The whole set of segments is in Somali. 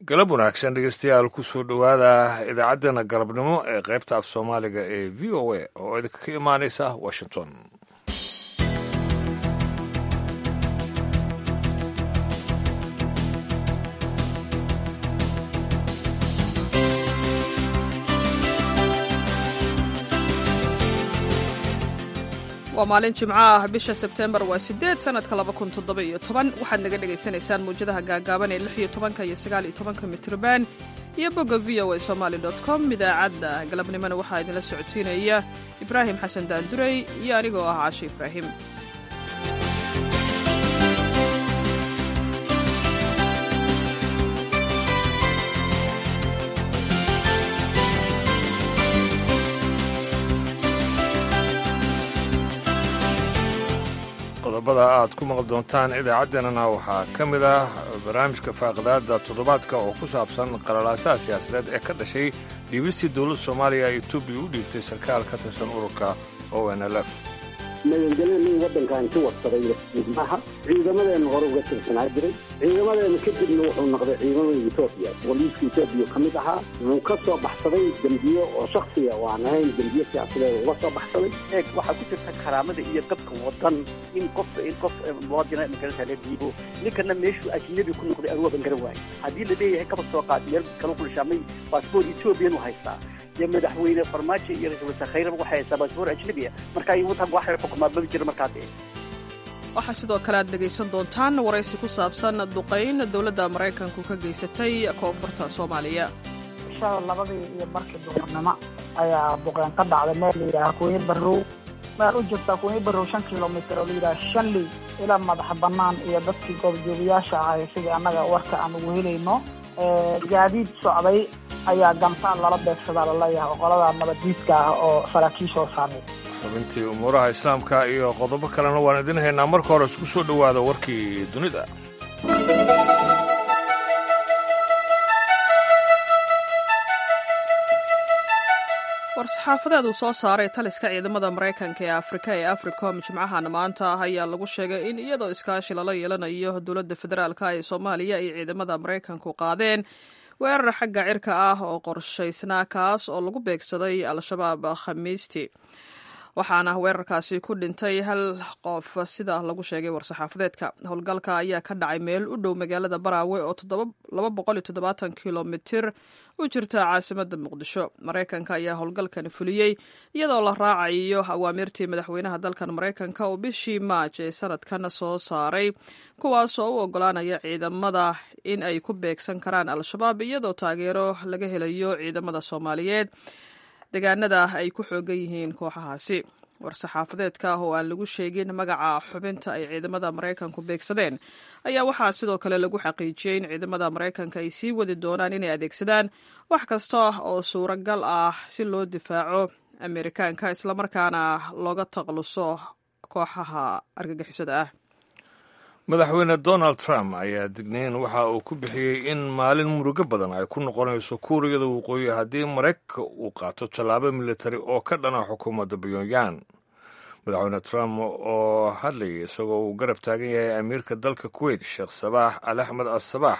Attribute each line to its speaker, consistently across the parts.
Speaker 1: galab wanaagsan dhegeystayaal kusoo dhowaada idaacaddeenna galabnimo ee qaybta af soomaaliga ee v o a oo idinka ka imaanaysa washington
Speaker 2: waa maalin jimco ah bisha sebteembar waa sideed sanadka laba kun toddoba iyo toban waxaad naga dhagaysanaysaan mawjadaha gaagaaban ee lix iyo tobanka iyo sagaal iyo tobanka mitrban iyo bogga v o a somaali dot com idaacadda galabnimona waxaa idinla socodsiinaya ibraahim xasan daandurey iyo anigoo ah caashe ibraahim
Speaker 1: qodobada aad ku maqli doontaan idaacaddeenana waxaa ka mid ah barnaamijka faaqidaada toddobaadka oo ku saabsan qalalaasaha siyaasadeed ee ka dhashay dhiibistii dowladda soomaaliya ee etoobiya u dhiibtay sarkaal ka tirsan ururka o n l f
Speaker 3: magangelya nin waddankan ka warsaday maaha ciidamadeena hore uga tirsanaa jiray ciidamadeena kadibna wuxuu noqday ciidamada etoobiya booliiska etoobiya ka mid ahaa wuu ka soo baxsaday dembiyo oo shaksiya oo aan ahayn dembiyo siyaasadeed uga soo baxsaday
Speaker 4: eeg waxaa ku jirta karaamada iyo qabka wadan in qof in qof muwaadina magarata la dhiibo ninkana meeshuu ajnabi ku noqday aruwaban garan waayo haddii la leeyahay kaba soo qaad meel kala ku dhishaamay baasboor etoobiyan u haystaa iyo madaxweyne farmaajo iyo ra-isul wasaare khayraba waxay haystaa baasboor ajnabiya marka ay wadan waxay xukumaa maba jira markaa dee
Speaker 2: waxaa sidoo kale aad dhegaysan doontaan waraysi ku saabsan duqayn dowladda maraykanku ka geysatay koonfurta soomaaliya
Speaker 5: shala labadii iyo markii duhurnimo ayaa duqeyn ka dhacday meel layidhaaha kuwii barrow meel u jirta kuwii barrow shan kilomitr oo layidhaha shanley ilaa madaxa bannaan iyo dadkii goobjoogayaasha ahay sidii annaga warka aan ugu helayno gaadiid socday ayaa gamtaan lala beegsadaa laleeyahay oo qolada nabaddiidka ah oo saraakiishoo saaray
Speaker 1: xubintii umuuraha islaamka iyo qodobo kalena waan idin haynaa marka hore isku soo dhowaada warkii dunida
Speaker 2: war-saxaafadeed uu soo saaray taliska ciidamada maraykanka ee afrika ee africom jimcahan maanta ah ayaa lagu sheegay in iyadoo iskaashi lala yeelanayo dowladda federaalka ee soomaaliya ay ciidamada maraykanku qaadeen weerar xagga cirka ah oo qorshaysnaa kaas oo lagu beegsaday al-shabaab khamiistii waxaana weerarkaasi ku dhintay hal qof sida lagu sheegay war-saxaafadeedka howlgalka ayaa ka dhacay meel u dhow magaalada baraawe oo kilomitir u jirta caasimada muqdisho maraykanka ayaa howlgalkan fuliyey iyadoo la raacayo awaamirtii madaxweynaha dalkan maraykanka oo bishii maaj ee sanadkan soo saaray kuwaas oo u ogolaanaya ciidamada in ay ku beegsan karaan al-shabaab iyadoo taageero laga helayo ciidamada soomaaliyeed deegaanada ay ku xoogan yihiin kooxahaasi war-saxaafadeedka oo aan lagu sheegin magaca xubinta ay ciidamada maraykanku beegsadeen ayaa waxaa sidoo kale lagu xaqiijiyey in ciidamada maraykanka ay sii wadi doonaan inay adeegsadaan wax kasta oo suuragal ah si loo difaaco amerikaanka islamarkaana looga taqluso kooxaha argagixisada ah
Speaker 1: madaxweyne donald trump ayaa dignayn waxa uu ku bixiyey in maalin murugo badan ay ku noqonayso kuuriyada waqooyi haddii maraykanka uu qaato tallaabo militari oo ka dhana xukuumadda pyongyang madaxweyne trump oo hadlayay isagoo uu garab taagan yahay amiirka dalka kuwait sheekh sabaax al axmed al sabaax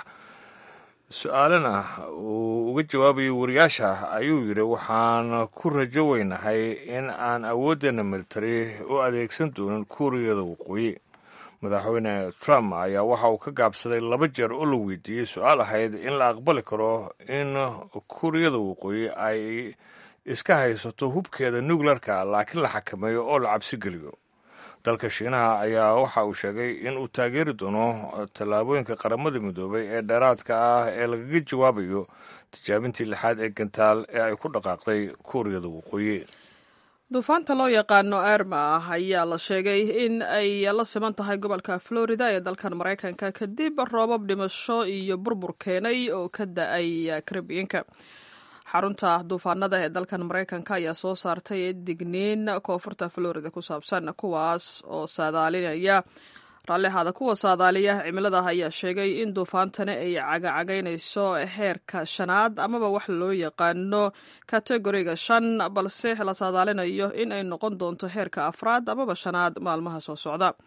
Speaker 1: su-aalana uu uga jawaabayay wariyaasha ayuu yidhi waxaan ku rajo weynahay in aan awooddeena militari u adeegsan doonin kuuriyada waqooyi madaxweyne trump ayaa waxa uu ka gaabsaday laba jeer oo la weydiiyey su-aal ahayd in la aqbali karo in kuuriyada waqooyi ay iska haysato hubkeeda nuclearka laakiin la xakameeyo oo la cabsi geliyo dalka shiinaha ayaa waxa uu sheegay in uu taageeri doono tallaabooyinka qaramada midoobay ee dheeraadka ah ee lagaga jawaabayo tijaabintii lixaad ee gantaal ee ay ku dhaqaaqday kuuriyada waqooyi
Speaker 2: duufaanta loo yaqaano erma ah ayaa la sheegay in ay la siman tahay gobolka florida ee dalkan maraykanka kadib roobab dhimasho iyo burbur keenay oo ka da-ay karibiyanka xarunta duufaanada ee dalkan maraykanka ayaa soo saartay digniin koonfurta florida ku saabsan kuwaas oo saadaalinaya raallihaada kuwa saadaaliya cimilada ayaa sheegay in duufaantani ay cagacagaynayso heerka shanaad amaba wax loo yaqaano kategoriga shan balse la saadaalinayo in ay noqon doonto heerka afraad amaba shanaad maalmaha soo socda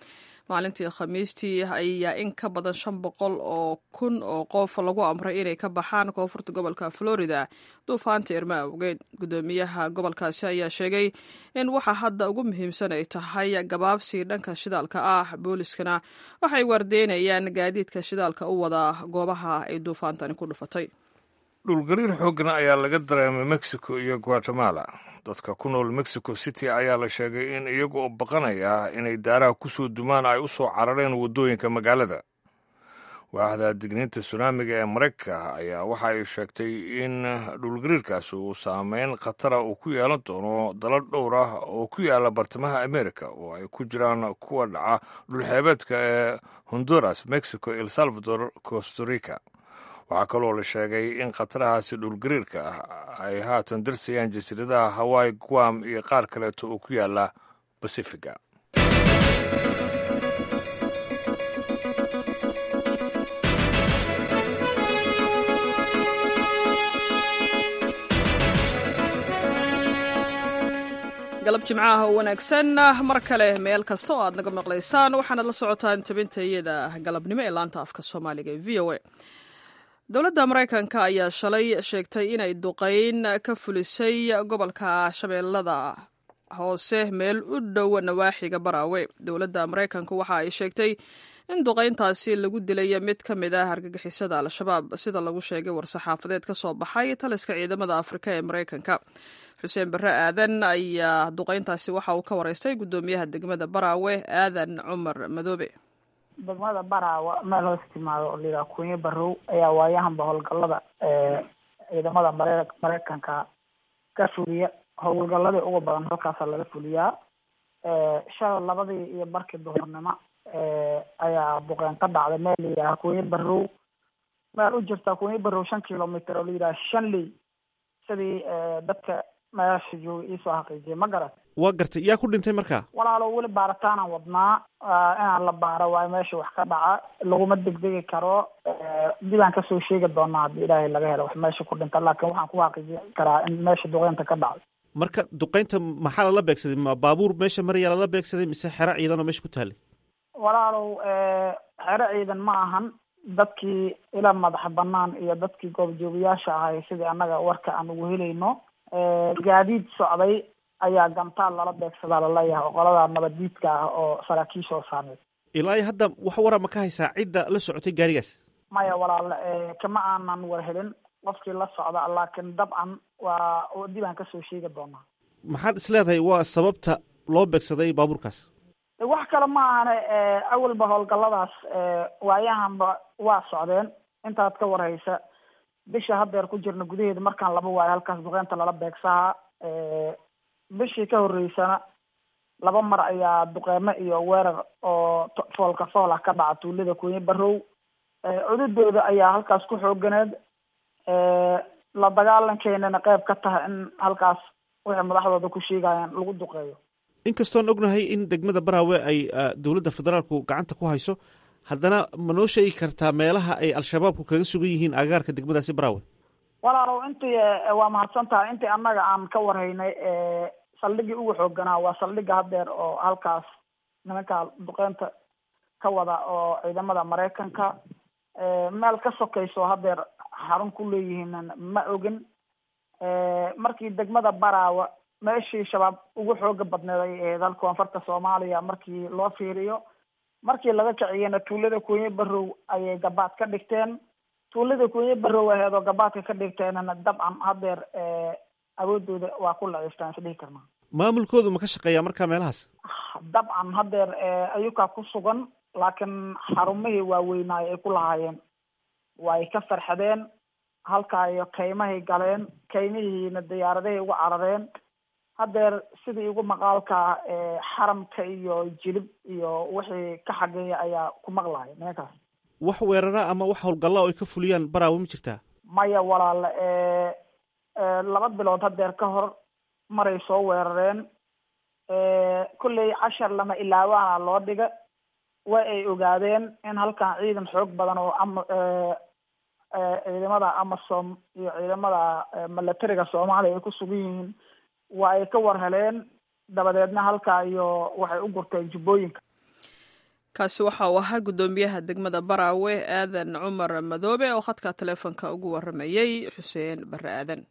Speaker 2: maalintii khamiistii ayaa in ka badan shan boqol oo kun oo qof lagu amray inay ka baxaan koonfurta gobolka florida duufaanta irma awgeed guddoomiyaha gobolkaasi ayaa sheegay in waxa hadda ugu muhiimsan ay tahay gabaabsi dhanka shidaalka ah booliskana waxay waardeynayaan gaadiidka shidaalka u wada goobaha ay duufaantani ku dhufatay
Speaker 1: dhulgariir xooggan ayaa laga dareemay mexico iyo guatemala dadka ku nool mexico city ayaa la sheegay in iyaga oo baqanaya inay daaraha ku soo dumaan ay u soo carareen waddooyinka magaalada waaxda digniinta sunaamiga ee maraykanka ayaa waxa ay sheegtay in dhulgariirkaasi uu saameyn khatara uu ku yeelan doono dalal dhowr ah oo ku yaala bartamaha america oo ay ku jiraan kuwa dhaca dhulxeebeedka ee honduras mexico el salvador costarica waxaa kaloo la sheegay in khatarahaasi dhulgariirka ah ay haatan darsayaan jasiiradaha hawaii guam iyo qaar kaleeto oo ku yaala basifiga
Speaker 2: galab jimcaha oo wanaagsan mar kale meel kasta oo aad naga maqlaysaan waxaanad la socotaan tabintayada galabnimo ee laanta afka soomaaliga ee v o a dowladda maraykanka ayaa shalay sheegtay inay duqayn ka fulisay gobolka shabeellada hoose meel u dhow nawaaxiga baraawe dowladda maraykanka waxa ay sheegtay in duqayntaasi lagu dilay mid ka mid ah argagixisada al-shabaab sida lagu sheegay war-saxaafadeed ka soo baxay taliska ciidamada afrika ee maraykanka xuseen barre aadan ayaa duqayntaasi waxa uu ka wareystay guddoomiyaha degmada baraawe aadan cumar madoobe
Speaker 5: degmada baraawa meel hoos timaado oo layidhaha kunye barow ayaa waayahanba howlgallada ciidamada mare maraykanka ka fuliya howlgalladii ugu badan halkaasa laga fuliyaa shalay labadii iyo barkii duhurnimo ayaa duqeen ka dhacday meel layidhaha kunye barow meel u jirta kunye barow shan kilomitr oo layidhaha shanley sidii dadka meesha joogay iisoo xaqiijiyay ma garat
Speaker 6: waa gartay yaa ku dhintay markaa
Speaker 5: walaalo weli baaritaanaan wadnaa inaan la baaro waayo meesha wax ka dhaca laguma degdegi karo dibaan kasoo sheegi doonaa haddii ilaahay laga helo wax meesha ku dhinta laakiin waxaan ku xaqiijin karaa in meesha duqeynta ka dhacday
Speaker 6: marka duqeynta maxaa lala beegsaday ma baabuur meesha maraya lala beegsaday mise xero ciidan oo meesha ku taalay
Speaker 5: walaalow xero ciidan ma ahan dadkii ila madaxa banaan iyo dadkii goobjoogayaasha ahay sidii annaga warka aan ugu helayno gaadiid socday ayaa gantaal lala beegsadaa laleeyahay oo qoladaa nabaddiidka ah oo saraakiisha oo saameyd
Speaker 6: ilaa iyo hadda wax wara ma ka haysaa cidda la socotay gaarigaas
Speaker 5: maya walaal kama aanan war helin qofkii la socda laakiin dabcan waa dibaan kasoo sheegi doonaa
Speaker 6: maxaad is leedahay waa sababta loo beegsaday baabuurkaas
Speaker 5: wax kale ma ahane awalba howlgalladaas waayahanba waa socdeen intaad ka warhaysa bisha haddeer ku jirna gudaheeda markaan laba waayo halkaas duqeynta lala beegsahaa bishii ka horreysana laba mar ayaa duqeymo iyo weerar oo foolka fool ah ka dhaca tuulada kunye barow cududooda ayaa halkaas ku xooganeed la dagaalankeenana qeyb ka tahay in halkaas wixii madaxdooda ku sheegayaan lagu duqeeyo
Speaker 6: inkastoon ognahay in degmada baraawe ay dowladda federaalku gacanta ku hayso haddana ma noo sheegi kartaa meelaha ay al-shabaabku kaga sugan yihiin agaarka degmadaasi baraawe
Speaker 5: walaalow intii waa mahadsan tahay intii annaga aan ka warhaynay saldhigii ugu xooganaa waa saldhiga haddeer oo halkaas nimanka duqeynta ka wada oo ciidamada maraykanka meel ka sokayso haddeer xarun ku leeyihiin ma ogin markii degmada baraawa meeshii shabaab ugu xooga badneed ay ahayd halka koonfurta soomaaliya markii loo fiiriyo markii laga kiciyena tuulada kunye barow ayay gabaad ka dhigteen tuulada kunye barow aheed oo gabaadka ka dhigteenna dabcan haddeer awoodooda waa ku laciiftaan isdhihi karnaa
Speaker 6: maamulkoodu ma ka shaqeeyaa markaa meelahaas
Speaker 5: dabcan haddeer ayukaa ku sugan laakiin xarumihii waaweynaayo ay ku lahaayeen way ka farxadeen halkaayo kaymahay galeen kaymihiina diyaaradahay ugu carareen haddeer sidii igu maqaalkaa xaramka iyo jilib iyo wixii ka xageeya ayaa ku maqlaya nimankaas
Speaker 6: wax weerara ama wax howlgalla oo ay ka fuliyaan baraawe ma jirtaa
Speaker 5: maya walaale laba bilood haddeer ka hor maray soo weerareen kolley cashar lama ilaawaana loo dhiga waa ay ogaadeen in halkan ciidan xoog badan oo ama ciidamada amasom iyo ciidamada milatariga soomaaliya ay ku sugan yihiin waa ay ka war heleen dabadeedna halkaa iyo waxay u gurteen jubbooyinka
Speaker 2: kaasi waxa uu ahaa guddoomiyaha degmada baraawe aadan cumar madoobe oo khadka taleefonka ugu waramayey xuseen barre aadan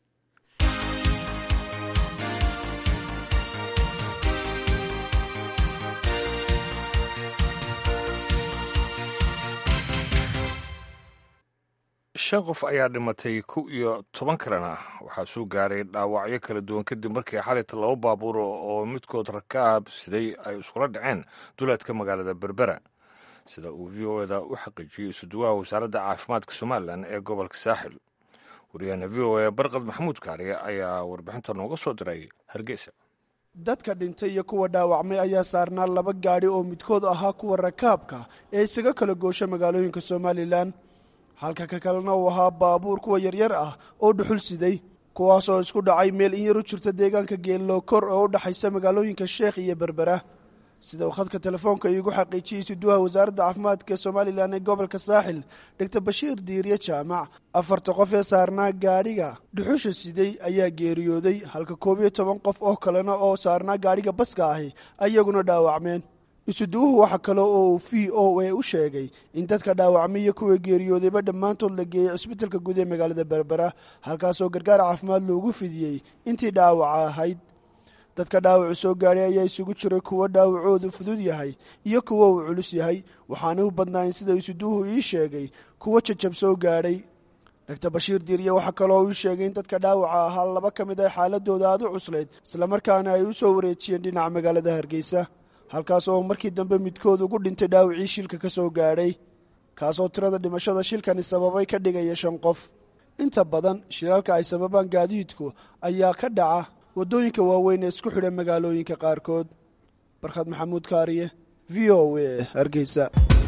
Speaker 1: shan qof ayaa dhimatay kow iyo toban kalena waxaa soo gaaray dhaawacyo kala duwan kadib markii xalayta laba baabuur oo midkood rakaab siday ay iskula dhaceen duleedka magaalada berbera sida uu v o eda u xaqiijiyey isuduwaha wasaaradda caafimaadka somalilan ee gobolka saaxil waryaheena v o e barqad maxamuud kaariye ayaa warbixinta nooga soo diray hargeysa
Speaker 7: dadka dhintay iyo kuwa dhaawacmay ayaa saarnaa laba gaadhi oo midkood ahaa kuwa rakaabka ee isaga kala goosha magaalooyinka somalilan halka ka kalena uu ahaa baabuur kuwa yaryar ah oo dhuxul siday kuwaas oo isku dhacay meel in yar u jirta deegaanka geellokor oo u dhexaysa magaalooyinka sheekh iyo berbera sida uu khadka telefoonka iigu xaqiijiyey suduwaha wasaaradda caafimaadka somalilan ee gobolka saaxil doctor bashiir diirye jaamac afarta qof ee saarnaa gaadhiga dhuxusha siday ayaa geeriyooday halka koob iyo toban qof oo kalena oo saarnaa gaadhiga baska ahi ayaguna dhaawacmeen isuduwuhu waxa kale oo uu v o a u sheegay in dadka dhaawacmay iyo kuwa geeriyoodayba dhammaantood la geeyey cisbitalka guud ee magaalada berbera halkaasoo gargaar caafimaad loogu fidiyey intii dhaawaca ahayd dadka dhaawacu soo gaadhay ayaa isugu jiray kuwo dhaawacoodu fudud yahay iyo kuwo uu culus yahay waxaana u badnaayn sida isuduwuhu ii sheegay kuwo jajab soo gaadhay doctor bashiir diirye waxaa kaloo uu sheegay in dadka dhaawaca ahaa laba ka mid ah xaaladooda aad u cuslayd islamarkaana ay u soo wareejiyeen dhinaca magaalada hargeysa halkaas oo markii dambe midkood ugu dhintay dhaawacii shilka ka soo gaadhay kaasoo tirada dhimashada shilkani sababay ka dhigaya shan qof inta badan shilaalka ay sababaan gaadiidku ayaa ka dhaca waddooyinka waaweyn ee isku xidha magaalooyinka qaarkood barkhad maxamuud kaariye v o a hargeysa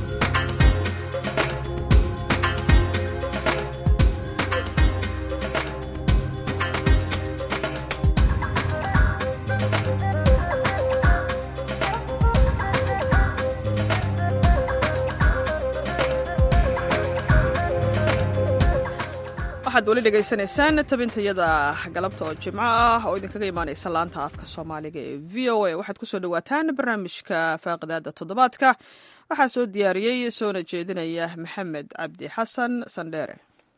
Speaker 2: waxaad weli dhegaysanaysaan tabintayada galabta oo jimco ah oo idinkaga imaanaysa laanta afka soomaaliga ee v o a waxaad kusoo dhawaataan barnaamijka faaqidaada toddobaadka waxaa soo diyaariyey soona jeedinaya maxamed cabdi xasan sandheere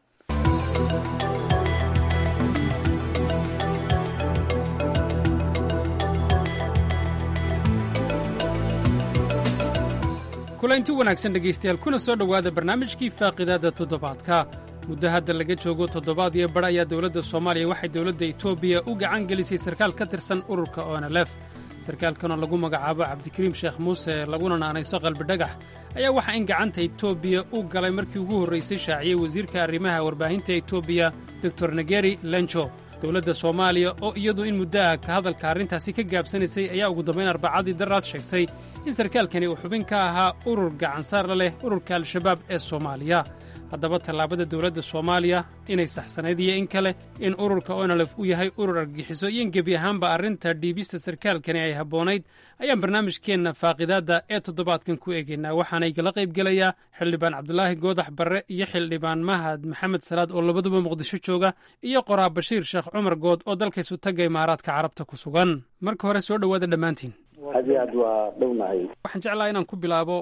Speaker 8: kulanti wanaagsan dhegaystayaal kuna soo dhowaada barnaamijkii faaqidaadda toddobaadka muddo hadda laga joogo toddobaad iyo badh ayaa dowladda soomaaliya waxay dowladda etoobiya u gacan gelisay sarkaal ka tirsan ururka onelef sarkaalkanoo lagu magacaabo cabdikariim sheekh muuse laguna naanayso qalbidhagax ayaa waxaa in gacanta etoobiya u galay markii ugu horraysay shaaciyey wasiirka arrimaha warbaahinta etoobiya doktor negeri lenjo dowladda soomaaliya oo iyadu in muddo ah ka hadalka arrintaasi ka gaabsanaysay ayaa ugu dambayn arbacadii daraad sheegtay in sarkaalkani uu xubin ka ahaa urur gacansaar la leh ururka al-shabaab ee soomaaliya haddaba tallaabada dowladda soomaaliya inay saxsanayd iyo in kale in ururka onolef uu yahay urur argagixiso iyo in gebi ahaanba arrinta dhiibista sarkaalkani ay habboonayd ayaan barnaamijkeenna faaqidaadda ee toddobaadkan ku eegaynaa waxaana igala qaybgelayaa xildhibaan cabdulaahi goodax barre iyo xildhibaan mahad maxamed salaad oo labaduba muqdisho jooga iyo qoraa bashiir sheekh cumar good oo dalkaysu tagga imaaraadka carabta ku sugan marka hore soo dhowaada dhammaantiin
Speaker 3: aad iyo aad waa dhownahay
Speaker 8: waxaan jeclaha inaan ku bilaabo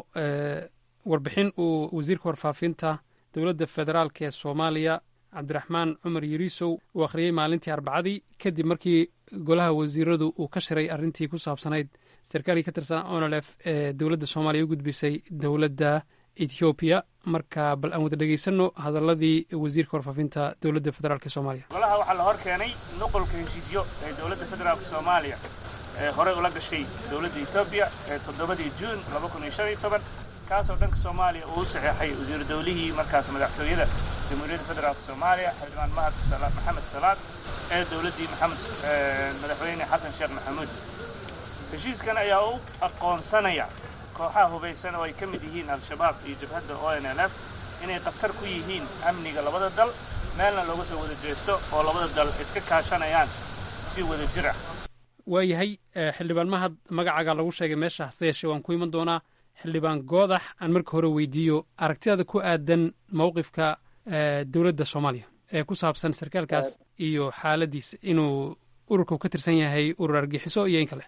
Speaker 8: warbixin uu wasiirka warfaafinta dowladda federaalk ee soomaaliya cabdiraxmaan cumar yariisow uu akhriyey maalintii arbacadii kadib markii golaha wasiiradu uu ka shiray arrintii ku saabsanayd sarkaalkii ka tirsanaa onolef ee dowladda soomaaliya u gudbisay dowladda ethoobiya marka bal aan wada dhegaysanno hadaladii wasiirka warfaafinta dowladda federaalk ee soomaaliya
Speaker 9: golaha waxaa la hor keenay nuqolka heshiisyo ee dowladda federaalk soomaaliya ee horey ula gashay dowladda etoobiya ee toddobadii juun laba kun iyo shan iyo toban kaasoo dhanka soomaaliya uu u saxeexay wasiiru dowlihii markaas madaxtooyada jamhuuriyadda federaalk soomaaliya xildhibaan mahad maxamed salaad ee dowladdii maxamed madaxweyne xasan sheekh maxamuud heshiiskan ayaa u aqoonsanaya kooxaha hubaysan oo ay ka mid yihiin al-shabaab iyo jabhadda o n l f inay khatar ku yihiin amniga labada dal meelna looga soo wada jeesto oo labada dal iska kaashanayaan si wada jir ah
Speaker 8: waayahay xildhibaan mahad magacaaga lagu sheegay meesha hase yeeshee waan ku iman doonaa xildhibaan goodax aan marka hore weydiiyo aragtidaada ku aadan mowqifka dowladda soomaaliya ee ku saabsan sarkaalkaas iyo xaaladiisa inuu ururka ka tirsan yahay urur argixiso iyo in kale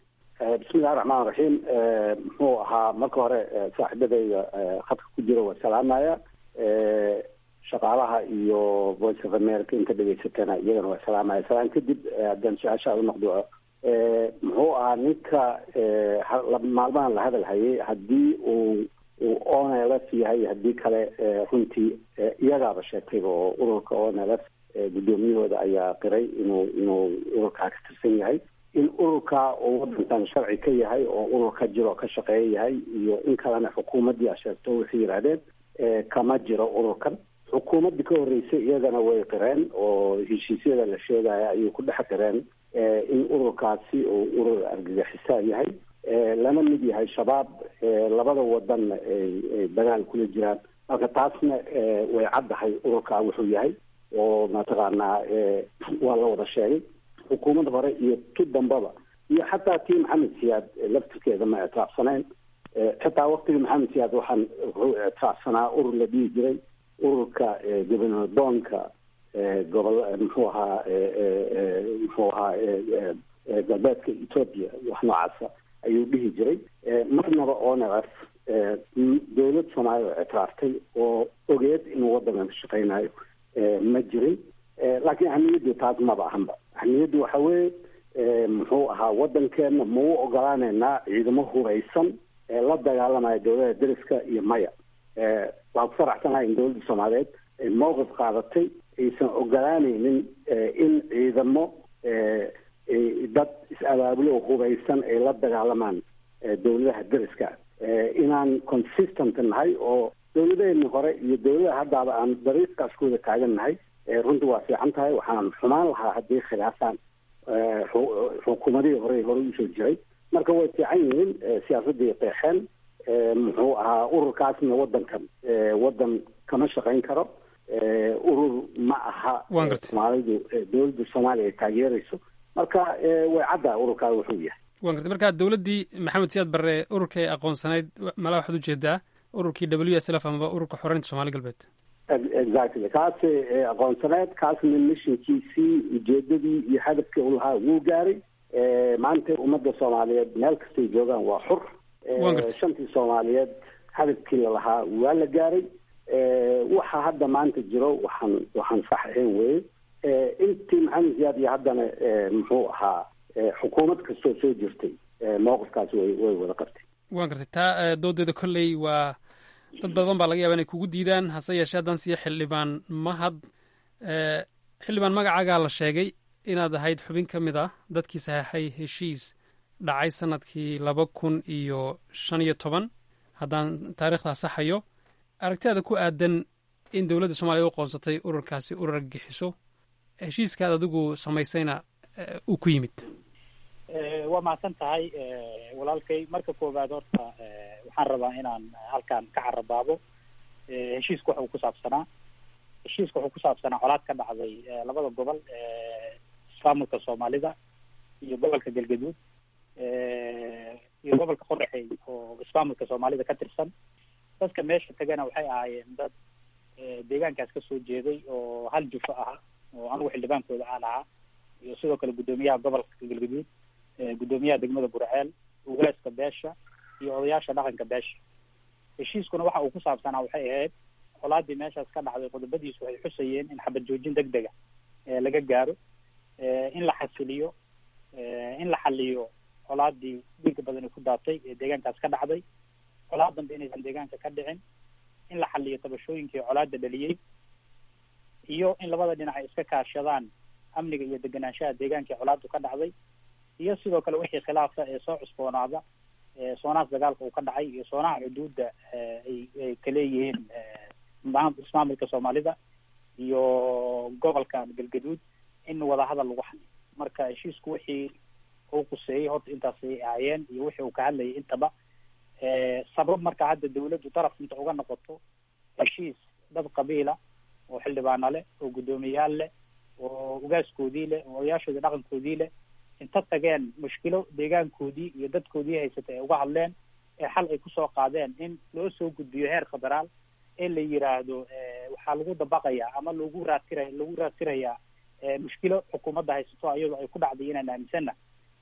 Speaker 3: bismillahi raxmaan raxiim muxuu ahaa marka hore saaxiibadayda khadka ku jira waa salaamaya shaqaalaha iyo voice of america inta dhegaysatana iyagana waa salaamaya salaan kadib haddaan su-aasha u noqdo muxuu ahaa ninka maalmahan la hadal hayay haddii uu uu onls yahay haddii kale runtii iyagaaba sheegtayba oo ururka onls guddoomiyahooda ayaa qiray inuu inuu ururkaa ka tirsan yahay in ururka uu wadankan sharci ka yahay oo ururka jiro ka shaqeeya yahay iyo in kalena xukuumaddii a sheegto waxay yidhahdeen kama jiro ururkan xukuumaddii ka horreysay iyagana way qireen oo heshiisyada la sheegaya ayay ku dhex qireen in ururkaasi uu urur argagixisaan yahay lana mid yahay shabaab labada wadanna ay dagaal kula jiraan marka taasna way caddahay ururkaa wuxuu yahay oo mataqaanaa waa la wada sheegay xukuumad hore iyo tu dambaba iyo xataa tii maxamed siyaad laftirkeeda ma ictiraafsanayn xitaa waktigii maxamed siyaad waxaan wuxuu ictiraafsanaa urur la dhihi jiray ururka gobernor doonka gobol muxuu ahaa muxuu ahaa galbeedka ethoopia wax noocaasa ayuu dhihi jiray marnaba onf dowlad soomaaliya oo ictiraaftay oo ogeed inuu wadankan ka shaqeynayo ma jirin laakiin ahmiyaddu taas maba ahanba ahmiyaddu waxa weeye muxuu ahaa wadankeena ma u ogolaaneynaa ciidamo huraysan ee la dagaalamaya dowlada deriska iyo maya waan ku faraxsanahay in dowladda soomaaliyeed ay mowqif qaadatay aysan ogolaaneynin in ciidamo dad is-abaabulo huraysan ay la dagaalamaan dowladaha deriska inaan consistent nahay oo dowladeeni hore iyo dowladaha haddaaba aan dariiqaas kuwada taagan nahay runtii waa fiican tahay waxaan xumaan lahaa haddii khilaafaan xukuumadihii hore hore usoo jiray marka way fiican yihiin siyaasadii qeexeen muxuu ahaa ururkaasna wadankan wadan kama shaqayn karo urur ma aha soomaalidu dowladda soomaaliya ay taageerayso marka way caddaa ururkaa wuxuu yahay
Speaker 8: waan gartay marka dowladdii maxamed siyaad barre ururkay aqoonsanayd malaa waxaad ujeedaa ururkii w s l f amaba ururka xoreynta somaali galbeed
Speaker 3: exactly kaas aqoonsaneed kaasna mishinkiisii ujeedadii iyo hadafkii u lahaa wuu gaaray maanta ummadda soomaaliyeed meel kastay joogaan waa xur shantii soomaaliyeed hadafkii lalahaa waa la gaaray waxa hadda maanta jiro waxaan waxaan sax ahayn weye intii maxamed siyaad iyo haddana muxuu ahaa xukuumad kastoo soo jirtay mowqifkaasi way way wada qabtay
Speaker 8: waan gartay taa doodeeda kolley waa dad badan baa laga yaba inay kugu diidaan hase yeeshee haddaan siiya xildhibaan mahad xildhibaan magacaagaa la sheegay inaad ahayd xubin ka mid ah dadkii saxeexay heshiis dhacay sanadkii laba kun iyo shan iyo toban haddaan taariikhdaa saxayo aragtidaada ku aadan in dowladda soomaliya u qoonsatay ururkaasi urur argagixiso heshiiskaad adigu samaysayna uu ku yimid
Speaker 10: waa mahadsan tahay walaalkay marka koowaad horta waxaan rabaa inaan halkan ka carabaabo heshiisku waxa uu ku saabsanaa heshiiska wuxuu ku saabsanaa colaad ka dhacday labada gobol ismaamulka soomaalida iyo gobolka galgaduud iyo gobolka qoraxey oo ismaamulka soomaalida ka tirsan dadka meesha tagana waxay ahaayeen dad deegaankaas kasoo jeeday oo hal jufo aha oo anigu xildhibaankooda aan ahaa iyo sidoo kale guddoomiyaha gobolka galgaduud guddoomiyaha degmada burceel ugaaska beesha iyo odayaasha dhaqanka beesha heshiiskuna waxa uu ku saabsanaa waxay ahayd colaadii meeshaas ka dhacday qodobadiisu waxay xusayeen in xabad joojin deg dega laga gaaro in la xasiliyo in la xaliyo colaadii dhiiga badani ku daatay ee deegaankaas ka dhacday colaad dambe inaysan deegaanka ka dhicin in la xaliyo tabashooyinkii colaada dhaliyey iyo in labada dhinac ay iska kaashadaan amniga iyo deganaanshaha deegaankii colaadu ka dhacday iyo sidoo kale wixii khilaafa ee soo cusboonaada soonaas dagaalka uu ka dhacay iyo soonaha xuduudda ay ay kaleeyihiin ismaamulka soomaalida iyo gobolkan galgaduud in wadahadal lagu xaliyo marka heshiisku wixii uu quseeyey horta intaasay ahaayeen iyo wixii uu ka hadlayay intaba sabab marka hadda dawladdu daraf inta uga noqoto heshiis dad qabiila oo xildhibaana leh oo guddoomiyayaal leh oo ugaaskoodii leh oo odayaashoodii dhaqankoodii leh inta tageen mushkilo deegaankoodii iyo dadkoodii haysatay ay uga hadleen ee xal ay kusoo qaadeen in loo soo gudbiyo heer federaal ee la yiraahdo waxaa lagu dabaqayaa ama lagu raadtiraya lagu raadtirayaa mushkilo xukuumadda haysato iyadoo ay ku dhacday inaan aaminsana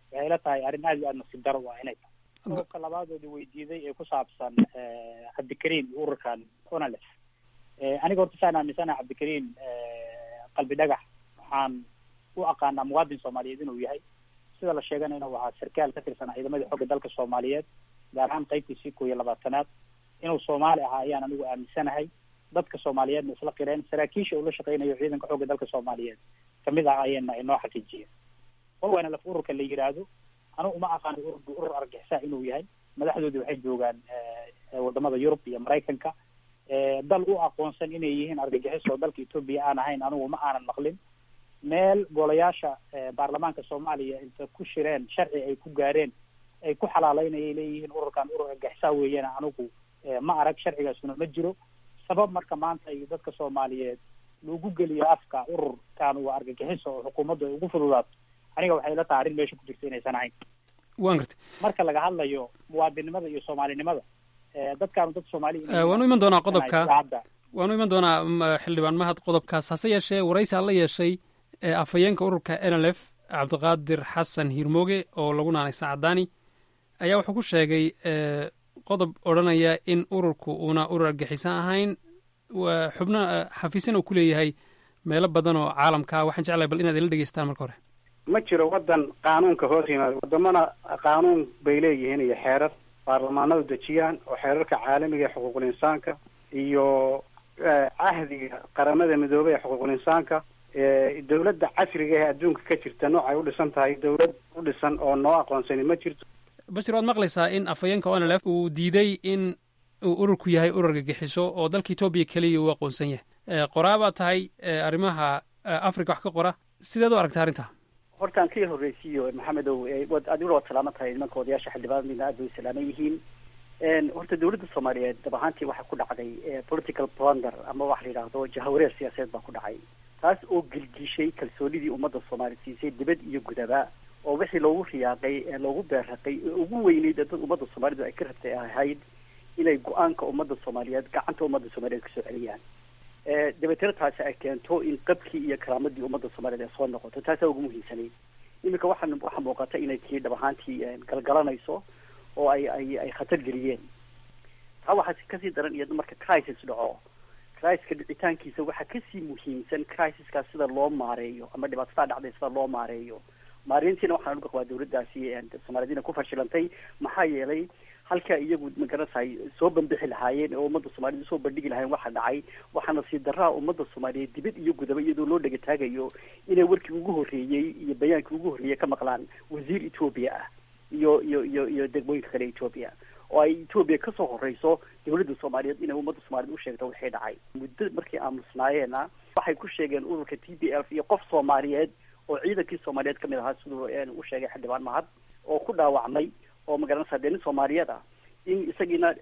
Speaker 10: waxay la tahay arrin aad iyo aad nasiib daro waa inay tahay qodobka labaadooda weydiiday ee ku saabsan cabdikariim iyo ururkan onales aniga horta saan aaminsanaha cabdikariim qalbi dhagax waxaan u aqaanaa muwaadin soomaaliyeed inuu yahay sida la sheeganayna waxaa sarkaal ka tirsanaa ciidamadii xooga dalka soomaaliyeed gaar ahaan qaybtiisii koo iyo labaatanaad inuu soomaali ahaa ayaan anigu aaminsanahay dadka soomaaliyeedna isla qireen saraakiisha uu la shaqeynayo ciidanka xooga dalka soomaaliyeed kamid ah ayayna inoo xaqiijiyeen owana laf ururka la yidhaahdo anigu uma aqaano ururka urur argixisa inuu yahay madaxdoodii waxay joogaan wadamada yurub iyo maraykanka dal u aqoonsan inay yihiin argagixis oo dalka etoobiya aan ahayn anigu ma aanan maqlin meel golayaasha baarlamaanka soomaaliya inta ku shireen sharci ay ku gaareen ay ku xalaaleynayay leeyihiin ururkan urur argixisa weeyana anigu ma arag sharcigaasuna ma jiro sabab marka maanta iyo dadka soomaaliyeed lagu geliyo afka ururkan waa argagixiso oo xukuumaddu ay ugu fududaato aniga waxay la tahay arrin meesha ku jirta inaysan ahayn
Speaker 8: waan gartay
Speaker 10: marka laga hadlayo muwaadinimada iyo soomaalinimada dadkaanu dad soomaali
Speaker 8: waanu iman doonaa qodobka waanu iman doonaa xildhibaan mahad qodobkaas hase yeeshee waraysi aan la yeeshay afhayeenka ururka n l f cabdiqaadir xasan hiirmooge oo lagu naanay saacadaani ayaa wuxuu ku sheegay qodob odhanaya in ururku uuna urur argixisan ahayn xubno xafiisan uu ku leeyahay meelo badan oo caalamka waxaan jeclahay bal inaad ila dhegeystaan marka hore
Speaker 11: ma jiro waddan qaanuunka hoos yimaada wadamana qaanuun bay leeyihiin iyo xeerar baarlamaanadu dejiyaan oo xeerarka caalamiga ee xuquuqul insaanka iyo cahdiga qaramada midoobey ee xuquuqul insaanka dawladda casriga ee adduunka ka jirta noocay u dhisan tahay dawlad u dhisan oo noo aqoonsani ma jirto
Speaker 8: bashir waad maqlaysaa in afhayeenka on l f uu diiday in uu ururku yahay urur argagixiso oo dalka etoobiya keliya uu aqoonsan yahay qoraabaa tahay arrimaha africa wax ka qora sideed u aragta arrinta
Speaker 4: hortaan ka horreysiiyo maxamedow adiguna waad salaaman tahay nimanka odayaasha xildhibaanadina aad bay u salaaman yihiin horta dawladda soomaaliyeed dab ahaantii waxaa ku dhacday political blunder ama waxa la yidhaahdo jahawareer siyaasadeed baa ku dhacay taas oo gelgishay kalsoonidii ummadda soomaaliya siisay dibad iyo gudaba oo wixii loogu riyaaqay ee loogu beerraqay ee ugu weyneyd ee dad ummadda soomaalidu ay ka rabtay ahayd inay go-aanka ummadda soomaaliyeed gacanta ummadda soomaaliyeed kasoo celiyaan dabeetana taasi ay keento in qabkii iyo karaamadii ummadda soomaaliyeed ay soo noqoto taasaa ugu muhiimsanayd iminka waxaa waxaa muuqata inay tii dhab ahaantii galgalanayso oo ay ay ay khatar geliyeen taa waxaa kasii daran iyada marka crisis dhaco criska dhicitaankiisa waxaa kasii muhiimsan crisiskaas sida loo maareeyo ama dhibaatada dhacday sida loo maareeyo maareyntiina waxaan uga qabaa dawladdaasi soomaaliyadiina ku fashilantay maxaa yeelay halkaa iyagu magaranaysaay soo bandixi lahaayeen oo ummadda soomaaliyed usoo bandhigi lahayen waxa dhacay waxaana sii daraa ummadda soomaaliyeed dibad iyo gudaba iyadoo loo dhegataagayo inay warkii ugu horreeyey iyo bayaankii ugu horreeyey ka maqlaan wasiir etoobiya ah iyo iyo iyo iyo degmooyinka kale etoobiya oo ay etoobiya kasoo horeyso dawladda soomaaliyeed inay ummadda soomaaliyed u sheegto wixii dhacay muddo markii aamusnaayeena waxay ku sheegeen ururka t b f iyo qof soomaaliyeed oo ciidankii soomaaliyeed kamid ahaa siduu u sheegay xildhibaan mahad oo ku dhaawacmay oo magaranaysa dee nin soomaaliyeed ah in isagiina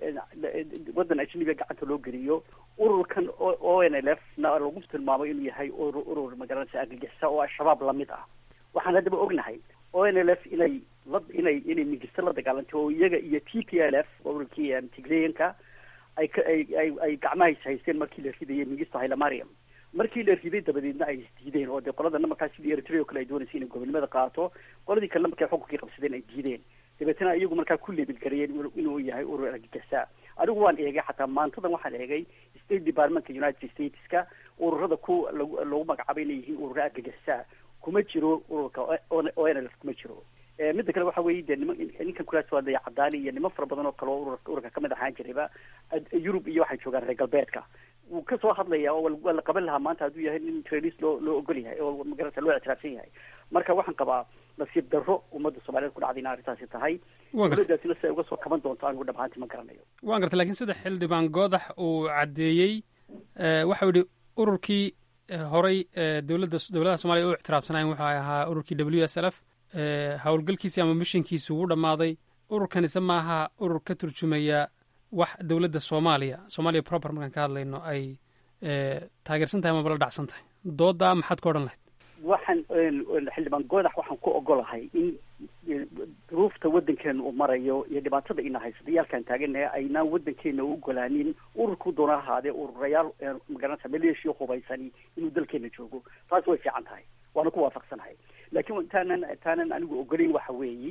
Speaker 4: waddan ajnabiga gacanta loo geliyo ururkan o n l f na lagu tilmaamo inuu yahay urur urur magaranaysa argagixisa oo al-shabaab lamid ah waxaan haddaba ognahay o n l f inay la inay inay migista la dagaalantay oo iyaga iyo t p l f ururkii tigreyanka ay ka ay ay ay gacmahays haysteen markii la ridayay migista hailemariam markii la riday dabadeedna ay isdiideen oo dee qoladana markaa sidii eritrea o kale ay doonaysa inay gobonimada qaato qoladii kalena markay xukunkii qabsadeen ay diideen dabeetana iyagu markaa ku leebilgareeyeen inuu yahay urur argagixisa anigu waan eegay xataa maantadan waxaan eegay state departmentka united stateska ururada ku lag lagu magacaabay inay yihiin urura argagixisa kuma jiro ururka o n l f kuma jiro midda kale waxa weeye dee nima ninkan kulaas waa daya cadaani iyo niman fara badan oo kale oo ururka ururka kamid ahaan jirayba yurub iyo waxay joogaan reer galbeedka wuu kasoo hadlaya oo waa la qaban lahaa maanta hadduu yahay nin trailis loo loo ogol yahay oo magarata loo ictiraafsan yahay marka waxaan qabaa nasiib darro ummadda soomaaliyeed ku dhacday in arrintaasi tahay dawladdaasina si ay uga soo kaban doonto anigu dhab ahaantii ma garanayo
Speaker 8: waan gartay lakiin sida xildhibaan goodax uu caddeeyey waxau yihi ururkii horay dowladda dowladaha soomaliya u ictiraafsanayen wuxuu ahaa ururkii w s l f howlgalkiisii ama mishinkiisi wuu dhammaaday ururkanise maaha urur ka turjumaya wax dowladda soomaaliya soomaaliya proper markaan ka hadlayno ay taageersan tahay amaba la dhacsan tahay doodaa maxaad ka odhan lahayd
Speaker 4: waxaan xildhibaan goodax waxaan ku ogolahay in duruufta waddankeena uu marayo iyo dhibaatada ina haysata yaalkaan taaganaha aynaan waddankeena u ogolaanin ururku doona ahaadee ururayaal magaranaysa maleeshiya hubaysani inuu dalkeena joogo taas way fiican tahay waana ku waafaqsanahay laakiin taanan taanan anigu ogolayn waxa weeyi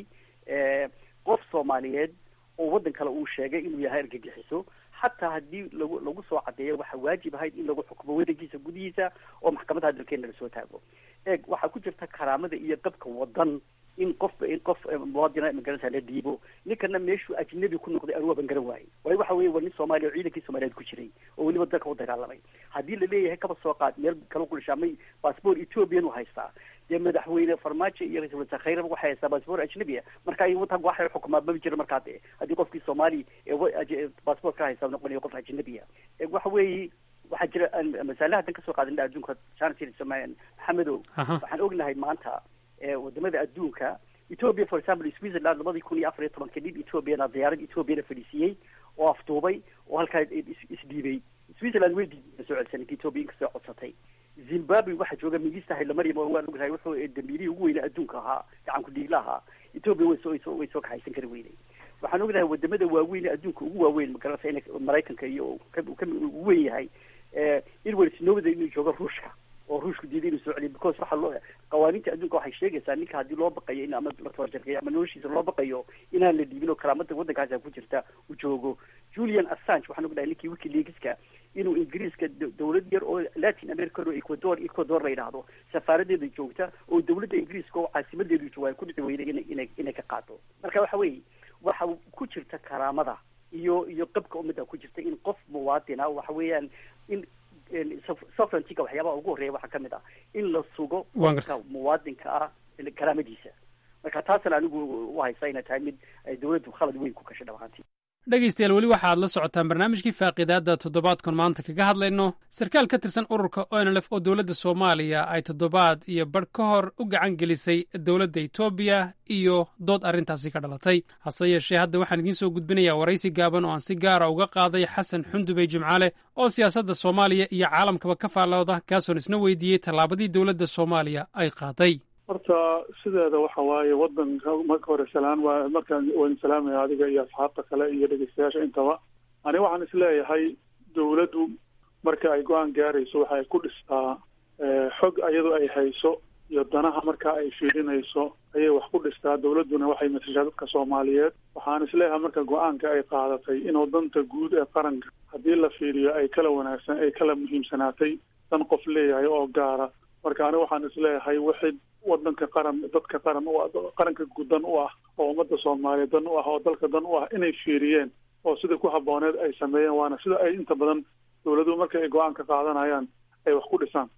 Speaker 4: qof soomaaliyeed oo waddan kale uu sheegay inuu yahay argagixiso xataa haddii lagu lagu soo cadeeyo waxaa waajib ahayd in lagu xukumo waddankiisa gudihiisa oo maxkamadaha dalkeena lasoo taago eeg waxaa ku jirta karaamada iyo qabka wadan in qof in qof muwaadina magaranaysa la dhiibo ninkana meeshuu ajnabi ku noqday anugu ban garan waayey waayo waxa weeye waa nin soomaaliya oo ciidankii soomaaliyeed ku jiray oo weliba dalka u dagaalamay haddii la leeyahay kaba soo qaad meel kala ku dhishaamay baasboor ethoobiyan u haystaa dee madaxweyne farmaajo iyo ra-isul wasaare khayraba waxay haystaa baasboor ajnabi ah marka ay wadanka waxay xukumaa maba jira markaa dee haddii qofkii soomaali ee baasboor ka haysta noqonayo qof ajnabi ah waxa weeye waxaa jira masaalaha dan kasoo qaadana adduunka chance maxamedow waxaan ognahay maanta wadamada adduunka ethiopia for example switzerland labadii kun iyo afar iyo tobanka nin ethoobiana diyaarad ethoobiana fadhiisiiyey oo afduubay oo halkaa isdhiibay switzerland way diiday soo celisanay ethiopia inkastoo codsatay zimbabwe waxaa jooga minista haylamaryam oo waan ognahay wuxuu dambiilihii ugu weynaa adduunka ahaa gacan ku-dhiigla ahaa ethiopia way soo way soo kaxaysan kari weynay waxaan ognahay wadamada waaweyn ee adduunka ugu waaweyn magaranaysa ina maraykanka iyo ugu weyn yahay edward snowden inuu joogo ruushka oo ruushku diiday inuu soo celiyo because waxaa loo qawaaniinta adduunka waxay sheegaysaa ninka haddii loo baqayo in ama la tabajarkayo ama noloshiisa loo baqayo inaan la dhiibin oo karaamada waddankaasa ku jirta uu joogo julian assange waxaan ognahay ninkii wikileakska inuu ingiriiska dawlad yar oo latin america oo ecuador ecuador la yidhaahdo safaaradeeda joogta oo dawladda ingiriiska oo caasimadeedu jooga ay ku dhici weyday ina inay inay ka qaado marka waxa weeye waxa ku jirta karaamada iyo iyo qabka ummadda ku jirta in qof muwaadina waxa weeyaan in sovereigntyga waxyaabaha ugu horreeya waxaa ka mid ah in la sugo qofka muwaadinka ah karaamadiisa marka taasna anigu u haysta inay tahay mid ay dawladdu khalad weyn ku gashay dhamaantii
Speaker 8: dhegaystayaal weli waxa aad la socotaan barnaamijkii faaqiidaadda toddobaadkan maanta kaga hadlayno sarkaal ka tirsan ururka onlf oo dowladda soomaaliya ay toddobaad iyo badh ka hor u gacan gelisay dowladda etoobiya iyo dood arrintaasi ka dhalatay hase yeeshee hadda waxaan idiin soo gudbinayaa waraysi gaaban oo aan si gaara uga qaaday xasan xundubey jimcaale oo siyaasadda soomaaliya iyo caalamkaba ka faallooda kaasoon isna weydiiyey tallaabadii dowladda soomaaliya ay qaaday
Speaker 12: horta sideeda waxa waaye wadanka marka hore salaan waa markaan waan salaamaya adiga iyo asxaabta kale iyo dhegeystayaasha intaba ani waxaan isleeyahay dawladdu marka ay go-aan gaarayso waxa ay ku dhistaa xog iyadoo ay hayso iyo danaha marka ay fiirinayso ayay wax ku dhistaa dawladduna waxay matashaa dadka soomaaliyeed waxaan isleeyahay marka go-aanka ay qaadatay inuu danta guud ee qaranka haddii la fiiriyo ay kala wanaagsan ay kala muhiimsanaatay dan qof leeyahay oo gaara marka aniga waxaan isleeyahay wixii wadanka qaran dadka qaran u qaranka gudan u ah oo ummadda soomaaliyeed dan u ah oo dalka dan u ah inay fiiriyeen oo sidai ku habbooneed ay sameeyeen waana sida ay inta badan dawladuhu marka ay go-aan ka qaadanayaan ay wax ku dhisaan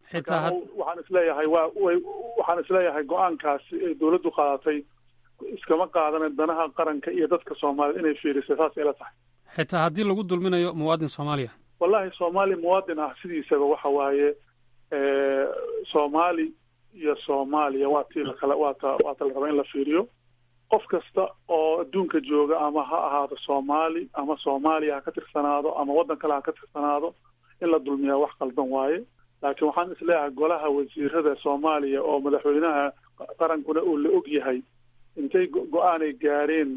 Speaker 12: waxaan isleeyahay waa way waxaan isleeyahay go-aankaasi ay dawladdu qaadatay iskama qaadanan danaha qaranka iyo dadka soomaaliyed inay fiirisay saasay la tahay
Speaker 8: xitaa haddii lagu dulminayo muwaadin soomaaliya
Speaker 12: wallahi soomaali muwaadin ah sidiisaba waxa waaye soomaali iyo soomaaliya waa tii lakala waata waata la rabaa in la fiiriyo qof kasta oo adduunka jooga ama ha ahaado soomaali ama soomaaliya ha ka tirsanaado ama waddan kale ha ka tirsanaado in la dulmiyaa wax qaldan waaye laakiin waxaan isleeyahay golaha wasiirada soomaaliya oo madaxweynaha qarankuna uu la og yahay intay go-aanay gaareen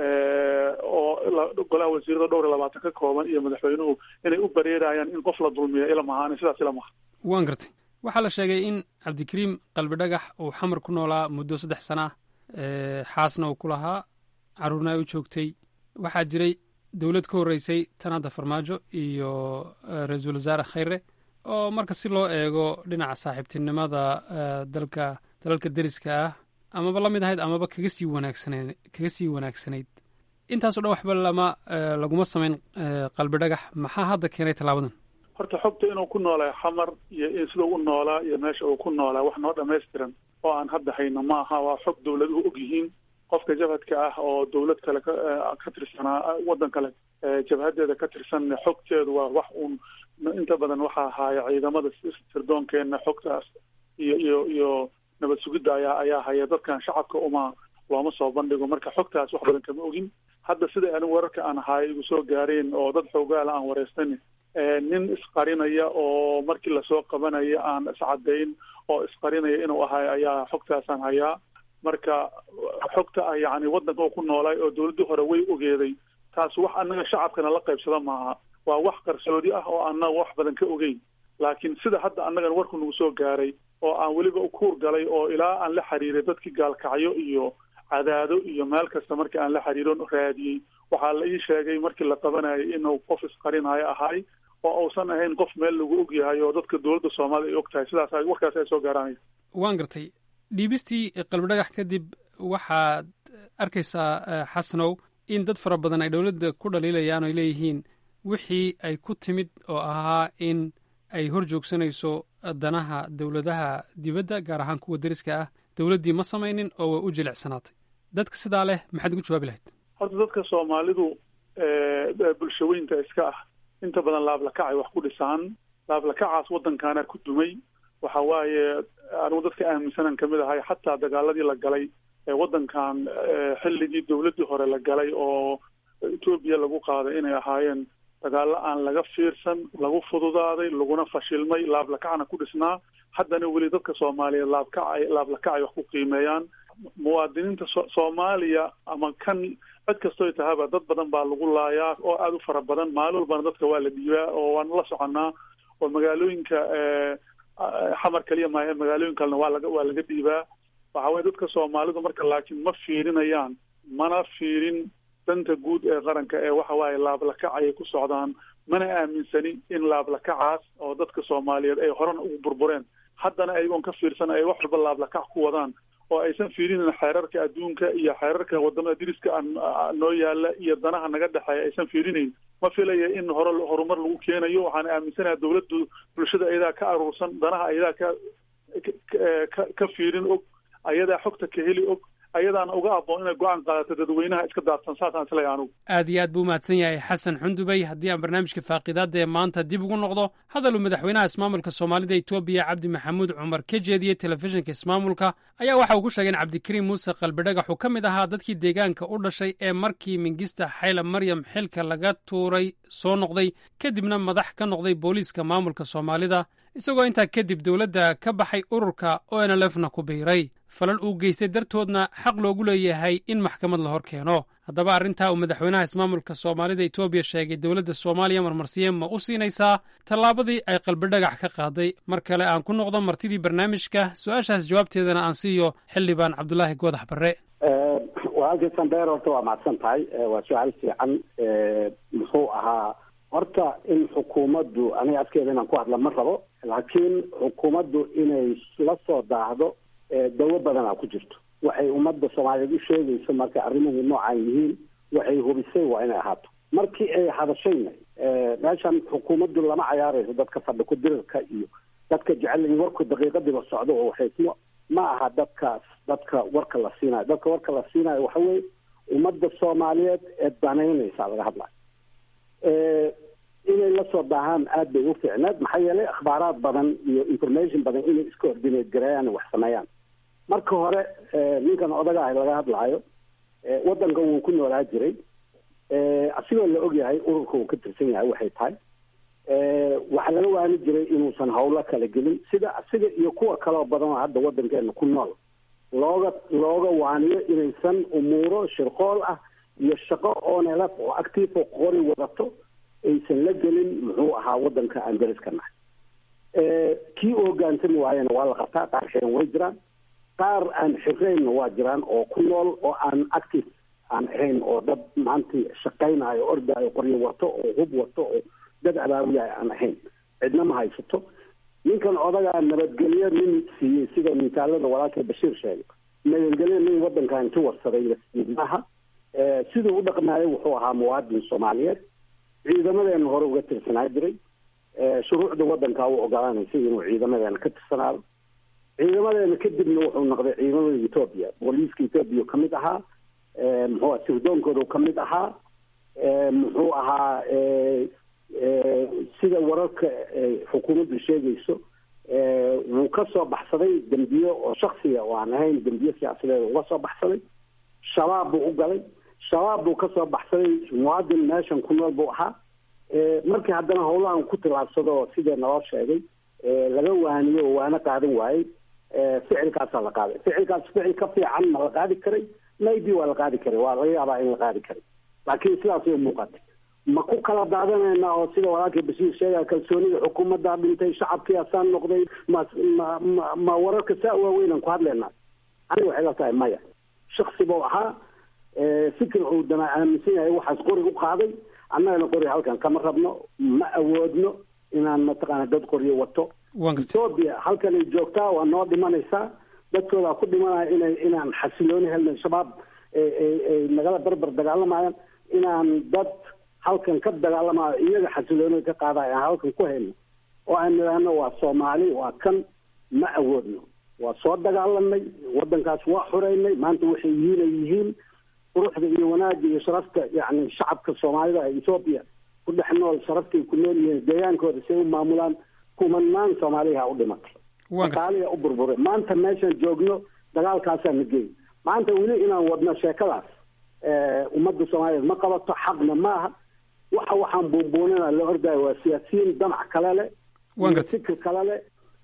Speaker 12: oo golaha wasiirada dhowr iyo labaatan ka kooban iyo madaxweynuhu inay u bareerayaan in qof la dulmiya ila mahaan sidaas ila maha
Speaker 8: waan gartay waxaa la sheegay in cabdikariim qalbi dhagax uu xamar ku noolaa muddo saddex sana ah xaasna uu ku lahaa carruurna ay u joogtay waxaa jiray dowlad ka horreysay tanaada farmaajo iyo ra-iisul wasaare khayre oo marka si loo eego dhinaca saaxiibtinimada dalka dalalka deriska ah amaba la mid ahayd amaba kaga sii wanaagsaneen kaga sii wanaagsanayd intaasoo dhan waxba lama laguma samayn qalbi dhagax maxaa hadda keenay tallaabadan
Speaker 12: horta xogta inuu ku noolaa xamar iyo sidau u noolaa iyo meesha uu ku noolaa wax noo dhamaystiran oo aan hadda hayno ma aha waa xog dawladuhu og yihiin qofka jabhadka ah oo dawlad kale ka tirsanaa waddan kale jabhadeeda ka tirsan xogteedu waa wax uun inta badan waxaa ahaaya ciidamada sirdoonkeenna xogtaas iyo iyo iyo nabad sugidda ayaa ayaa haya dadkan shacabka uma looma soo bandhigo marka xogtaas wax badan kama ogin hadda sida anigu wararka aan ahaay igu soo gaareen oo dad xoogaala aan wareysan nin isqarinaya oo markii lasoo qabanaya aan iscadayn oo isqarinaya inuu ahay ayaa xogtaasaan hayaa marka xogta ah yacni waddanka uu ku noolaay oo dawladdii hore way ogeeday taas wax annaga shacabkana la qaybsada maaha waa wax qarsoodi ah oo annaga wax badan ka ogeyn laakiin sida hadda annagan warku nagu soo gaaray oo aan weliba u kuur galay oo ilaa aan la xiriiray dadkii gaalkacyo iyo cadaado iyo meel kasta markii aan la xiriiron raadiyey waxaa la ii sheegay markii la qabanayay inuu qof isqarinayo ahay oo uusan ahayn qof meel lagu og yahay oo dadka dowladda soomaalida ay og tahay sidaas warkaas ay soo gaaraanaya
Speaker 8: waan gartay dhiibistii qalbidhagax kadib waxaad arkaysaa xasanow in dad fara badan ay dowladda ku dhaliilayaan o ay leeyihiin wixii ay ku timid oo ahaa in ay hor joogsanayso danaha dowladaha dibadda gaar ahaan kuwa deriska ah dowladdii ma samaynin oo way u jilicsanaatay dadka sidaa leh maxaad ugu jawaabi lahayd
Speaker 12: horta dadka soomaalidu bulshaweynta iska ah inta badan laablakacay wax ku dhisaan laablakacaas waddankaana ku dumay waxa waaye anigu dadka aaminsanan kamid ahay xataa dagaaladii la galay ee waddankan xilligii dowladdii hore la galay oo etoobiya lagu qaaday inay ahaayeen dagaalo aan laga fiirsan lagu fududaaday laguna fashilmay laablakacna ku dhisnaa haddana weli dadka soomaaliyeed laabkacay laablakacay wax ku qiimeeyaan muwaadiniinta so soomaaliya ama kan cid kastoy tahaba dad badan baa lagu laayaa oo aada u fara badan maalin walbana dadka waa la dhiibaa oo waan la soconaa oo magaalooyinka xamar kaliya maahe magaalooyin kalena waa laga waa laga dhiibaa waxa weye dadka soomaalidu marka laakiin ma fiirinayaan mana fiirin danta guud ee qaranka ee waxa waaye laablakac ayay ku socdaan mana aaminsani in laablakacaas oo dadka soomaaliyeed ay horena ugu burbureen haddana ayagoon ka fiirsan ay wax walba laablakac ku wadaan oo aysan fiirinin xeerarka adduunka iyo xeerarka wadamada diriska noo yaala iyo danaha naga dhexeeya aysan fiirinayn ma filaya in hore horumar lagu keenayo waxaan aaminsanaha dowladdu bulshada ayadaa ka aruursan danaha ayadaa ka ka ka fiirin og ayadaa xogta ka heli og ayadaana uga aboon inay go-aan qaadato dadweynaha iska daadsan saasaan isleeyahay anugu
Speaker 8: aad iyo aad buu umahadsan yahay xasan xundubey haddii aan barnaamijka faaqiidaadda ee maanta dib ugu noqdo hadaluu madaxweynaha ismaamulka soomaalida etoobiya cabdi maxamuud cumar ka jeediyey telefishinka ismaamulka ayaa waxa uu ku sheegay in cabdikariim muuse qalbidhagax uu ka mid ahaa dadkii deegaanka u dhashay ee markii mingista xayla maryam xilka laga tuuray soo noqday kadibna madax ka noqday booliiska maamulka soomaalida isagoo intaa kadib dowladda ka baxay ururka o n lfna ku biiray falal uu geystay dartoodna xaq loogu leeyahay in maxkamad la hor keeno haddaba arrintaa uu madaxweynaha ismaamulka soomaalida etoobiya sheegay dowladda soomaaliya marmarsiye ma u siinaysaa tallaabadii ay qalbidhagax ka qaaday mar kale aan ku noqdo martidii barnaamijka su-aashaas jawaabteedana aan siiyo xildhibaan cabdulaahi goodax barre
Speaker 3: walaalkii sanbeer horta waa macadsan tahay waa su-aal fiican muxuu ahaa horta in xukuumaddu aniga afkeeda inaan ku hadla ma rabo laakiin xukuumaddu inay la soo daahdo dawo badanaa ku jirto waxay ummadda soomaaliyeed u sheegayso markay arrimuhu noocaan yihiin waxay hubisay waa inay ahaato markii ay hadashayna meeshan xukuumaddu lama cayaarayso dadka fadhi ku dirirka iyo dadka jecel in warku daqiiqadiiba socdo oo waxay ma aha dadkaas dadka warka la siinayo dadka warka la siinayo waxa weeye ummadda soomaaliyeed ee danaynaysa laga hadlayo inay la soo daahaan aad bay u fiicneed maxaa yeelay akhbaaraad badan iyo information badan inay iska ordinate gareeyaan wax sameeyaan marka hore ninkan odaga ah laga hadlaayo waddanka wuu ku noolaa jiray asigoo la ogyahay ururka uu ka tirsan yahay waxay tahay waxaa laga waani jiray inuusan hawlo kala gelin sida asiga iyo kuwa kaloo badan oo hadda waddankeena ku nool looga looga waaniyo inaysan umuuro shirqool ah iyo shaqo oonelaf oo active oo qori wadato aysan la gelin muxuu ahaa waddanka aan dariska nahay kii u hogaansami waayena waa la qabtaa qaar xiran way jiraan qaar aan xiraynna waa jiraan oo ku nool oo aan active aan ahayn oo dad maanta shaqaynayo ordaayo qoryo wato oo hub wato oo dad abaawiyahay aan ahayn cidna ma haysato ninkan odagaa nabadgelyo nin siiyey sida misaalada walaalkay bashiir sheegay nabadgelyo nin waddankan ka warsaday maaha siduu u dhaqmaayo wuxuu ahaa muwaadin soomaaliyeed ciidamadeena hore uga tirsanaa jiray shuruucda waddanka u ogolaanaysay inuu ciidamadeena ka tirsanaado ciidamadeena kadibna wuxuu noqday ciidamada etoobiya booliiska etoobiya ka mid ahaa muxuu sirdoonkooda ka mid ahaa muxuu ahaa sida wararka xukuumaddu sheegayso wuu ka soo baxsaday dembiyo oo shaksiga oo aan ahayn dembiyo siyaasadeed uga soo baxsaday shabaab buu u galay shabaab buu ka soo baxsaday muwaadin meeshan ku nool buu ahaa markii haddana howlahan ku tilaabsado sidee naloo sheegay laga waaniyo oo waana qaadan waayey ficilkaasaa la qaaday ficilkaas ficil ka fiican ma la qaadi karay maybe waa la qaadi karay waa laga yaabaa in la qaadi karay laakiin sidaasay umuuqatay ma ku kala daadanaynaa oo sida walaalkii bashiir sheegaya kalsoonida xukuumaddaa dhintay shacabkii asaan noqday ma ma ma ma wararka saa waaweynaan ku hadlaynaa aniga waxay la tahay maya shaksi buu ahaa fikir uu dama aaminsan yahay waxaas qori u qaaday annagana qori halkan kama rabno ma awoodno inaan mataqaana dad qoryo wato ethoobia halkan ay joogtaa waa noo dhimanaysaa dadkoodaa ku dhimanaya inay inaan xasilooni helno shabaab ay nagala barbar dagaalamayaan inaan dad halkan ka dagaalamayo iyaga xasilooni ka qaadayo aan halkan ku hayno oo aan nidhaahno waa soomaali waa kan ma awoodno waa soo dagaalanay waddankaas waa xureynay maanta waxay yihiin ay yihiin quruxda iyo wanaagga iyo sharafta yacni shacabka soomaalida ee ethoobiya ku dhex nool sharaftay ku nool yihiin deegaankooda say u maamulaan kumanaan soomaaliha u dhimatay daqaaliya u burburay maanta meeshaan joogno dagaalkaasaa na geey maanta weli inaan wadno sheekadaas ummadda soomaaliyeed ma qabato xaqna maaha waxa waxaan buunbuunina la ordaya waa siyaasiyiin damac kale leh iyo fikir kale leh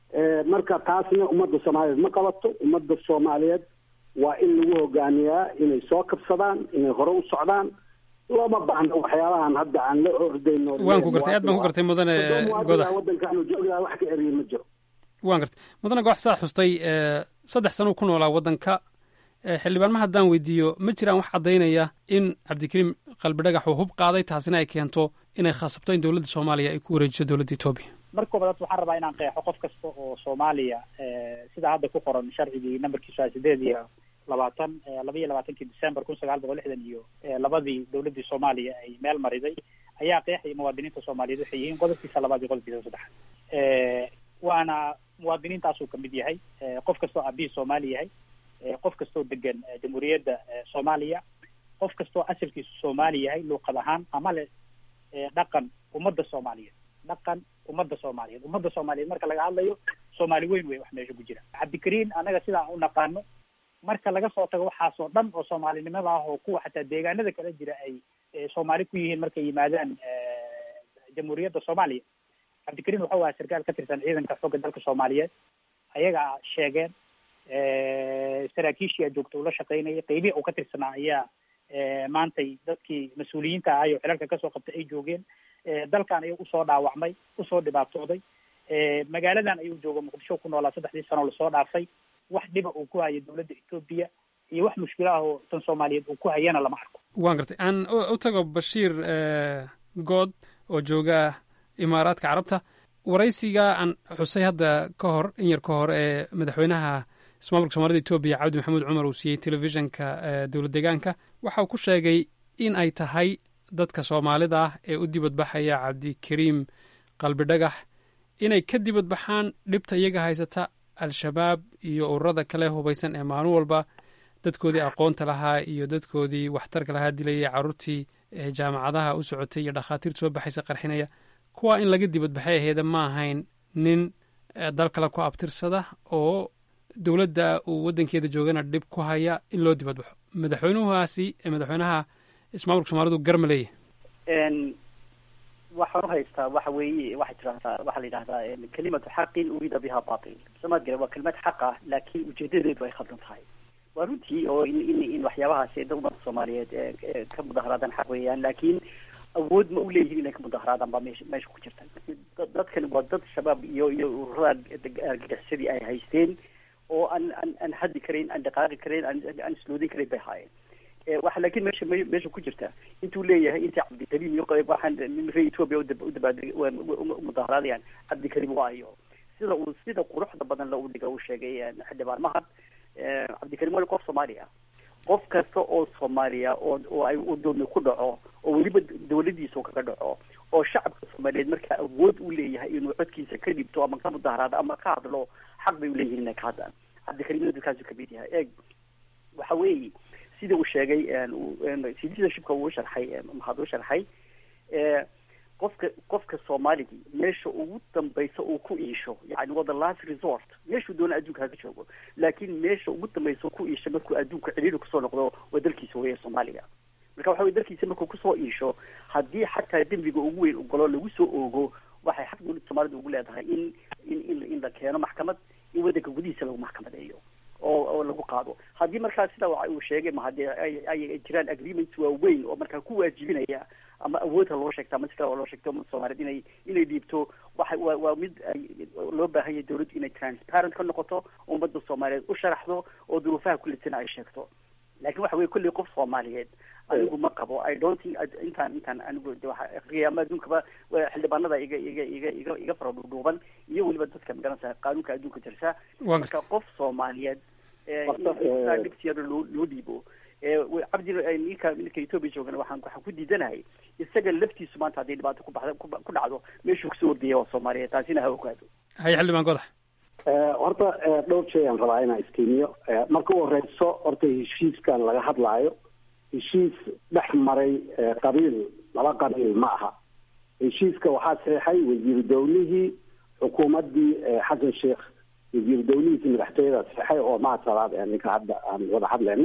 Speaker 3: marka taasna ummadda soomaaliyeed ma qabato ummadda soomaaliyeed waa in lagu hogaamiyaa inay soo kabsadaan inay hore u socdaan looma baahno waxyaabahan hadda aan la ordayno
Speaker 8: waan ku gartay aad baan ku gartay mudane godax
Speaker 3: waddankaanu joognaha wax ka eriye ma jiro
Speaker 8: waan gartay mudane godax saa xustay saddex sano ku noolaa waddanka xildhibaanma haddaan weydiiyo ma jiraan wax caddaynaya in cabdikariim qalbidhagax uu hub qaaday taasina ay keento inay khasabto in dowladda soomaaliya ay ku wareejiso dowladda etoobiya
Speaker 10: marka koobaad waxaan rabaa inaan qeexo qof kasta oo soomaaliya sida hadda ku qoran sharcigii nambarkiisu ah sideed iyo labaatan laba iyo labaatankii december kun sagaal boqol lixdan iyo labadii dowladdii soomaaliya ay meel mariday ayaa qeexaya muwaadiniinta soomaaliyeed waxay yihiin qodobkiisa labaad iyo qodobkiisa saddexaad waana muwaadiniintaasuu kamid yahay qof kastoo aabihii soomaali yahay qof kastoo degan jamhuuriyadda soomaaliya qof kastoo asalkiisu soomaali yahay luuqad ahaan ama le dhaqan ummadda soomaaliyeed dhaqan ummadda soomaaliyeed ummadda soomaaliyeed marka laga hadlayo soomaali weyn wey wax meesha ku jira cabdikariin anaga sidaan u naqaano marka laga soo tago waxaasoo dhan oo soomaalinimada ah oo kuwa xataa deegaanada kala jira ay soomaali ku yihiin markay yimaadaan jamhuuriyadda soomaaliya cabdikariin wuxuu ahaa sarkaal ka tirsan ciidanka xoogga dalka soomaaliyeed ayagaa sheegeen saraakiishii a joogta ula shaqaynayay qeybihi uu ka tirsanaa ayaa maantay dadkii mas-uuliyiinta ahay oo xilalka kasoo qabtay ay joogeen dalkan ayuu usoo dhaawacmay usoo dhibaatooday magaaladan ayuu jooga muqdisho ku noolaa saddexdii sano lasoo dhaafay wax dhiba uu ku hayo dowladda etoobiya iyo wax mushkilo ah oo tan soomaaliyeed uu ku hayana lama arko
Speaker 8: waan gartay aan u tago bashiir good oo jooga imaaraadka carabta waraysiga aan xusay hadda ka hor in yar ka hor ee madaxweynaha ismaamulka soomaalida etoobiya cabdi maxamuud cumar uu siiyey telefishinka dowlad deegaanka waxa uu ku sheegay in ay tahay dadka soomaalida ah ee u dibadbaxaya cabdikariim qalbidhagax inay ka dibadbaxaan dhibta iyaga haysata al-shabaab iyo ururada kale hubaysan ee maalin walba dadkoodii aqoonta lahaa iyo dadkoodii waxtarka lahaa dilayay carruurtii jaamacadaha u socotay iyo dhakhaatiirta soo baxaysa qarxinaya kuwa in laga dibadbaxay aheeda ma ahayn nin dal kale ku abtirsada oo dowladda uu waddankeeda joogana dhib ku haya in loo dibadbaxo madaxweynuhaasi madaxweynaha ismaamulka soomaalidu garma leeyahay
Speaker 4: waxaan uhaystaa waxa weeye waxay tiraahdaa waxaa la yidhahdaa kelimatu xaqin urida biha batil samaad gala waa kelimad xaq ah laakiin ujeedadeedu ay khaldan tahay waa runtii oo in in in waxyaabahaasi dad ummadda soomaaliyeed ka mudaharaadaan xaq weeyaan laakiin awood ma u leeyihin inay ka mudaharaadaan baa meesha meesha ku jirta dadkani waa dad shabaab iyo iyo ururada argagixisadii ay haysteen oo aan aan aan haddi karayn aan dhaqaaqi karayn aan aan isloodin karayn bay haayeen waxa laakiin meesha meesha ku jirta intuu leeyahay inta cabdikariim iyo waxaan reer ethoobia udabaad umudaharaadayaan cabdikariim waayo sida uu sida quruxda badan la udhiga uu sheegay xildhibaan mahad cabdikariim waa qof soomaaliya qof kasta oo soomaaliya oo oo ay udoomi ku dhaco oo weliba dawladiisa kaga dhaco oo shacabka soomaaliyeed markaa awood u leeyahay inuu codkiisa ka dhibto ama ka mudaharaado ama ka hadlo xaq bay uleeyihiin inay ka hadlaan cabdikariimna dadkaasu kamid yahay eeg waxa weeye sida uu sheegay citizenshipka uu sharxay mahad u sharxay qofka qofka soomaaligii meesha ugu dambaysa uu ku iisho yani waa the last resort meeshuu doona adduunka haka joogo laakiin meesha ugu dambaysa ku iisho markuu adduunka ciriiri kusoo noqdo waa dalkiisa weeye soomaaliga marka waxa weye dalkiisa markuu kusoo iisho haddii xataa dembiga ugu weyn ogolo lagu soo oogo waxay xaq dowladda soomaalida ugu leedahay in in in in la keeno maxkamad in waddanka gudihiisa lagu maxkamadeeyo oo oo lagu qaado haddii markaa sida uu sheegay ma haddii ay ay jiraan agreements waaweyn oo markaa ku waajibinaya ama ama awoodha loo sheegta ama si kale oo loo sheegto ummadda soomaaliyeed inay inay dhiibto waxa waa waa mid ay loo baahan yahay dawladdu inay transparent ka noqoto ummadda soomaaliyeed u sharaxdo oo duruufaha kullisana ay sheegto laakiin waxa weye kolley qof soomaaliyeed anigu ma qabo i don't think intaan intaan anigu de waxa afriya ama adduunkaba xildhibaanada iga iga iga iga iga fara dhuudhuuban iyo weliba dadka magaranaysa qaanuunka adduunka jirta marka qof soomaaliyeed dhibtiyada loo loo dhiibo cabdi ninka ninka etoobiya joogana waxaan waxaan ku diidanahay isaga laftiisu maanta haddii dhibaato ku baxda ku dhacdo meeshuu kasoo ordaya waa soomaaliyeed taasina ha ogaado
Speaker 8: haye xildhibaan godax
Speaker 3: horta dhowr shay aan rabaa inaan istiimiyo marka u horeyso horta heshiiskan laga hadlaayo heshiis dhex maray qabiil laba qabiil ma aha heshiiska waxaa saxeixay wasiir downihii xukuumaddii xasan sheekh wasiir dowlihiisi madaxtooyada saxeixay oo mahad salaad ninka hadda aan wada hadlayno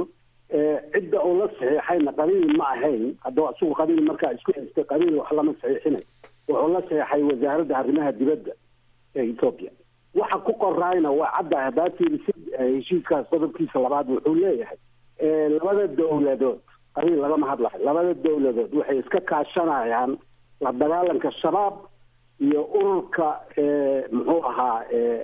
Speaker 3: cidda uu la saxiixayna qabiil ma ahayn haddaba isagu qabiil markaa isku haystay qabiil wax lama saxiixinay wuxuu la saxiixay wasaaradda arrimaha dibadda ee ethoopia waxa ku qoraayna waa cadda haddaad fiirisid heshiiskaas qodobkiisa labaad wuxuu leeyahay labada dowladood qabiil lagama hadlayo labada dowladood waxay iska kaashanayaan la dagaalanka shabaab iyo ururka muxuu ahaa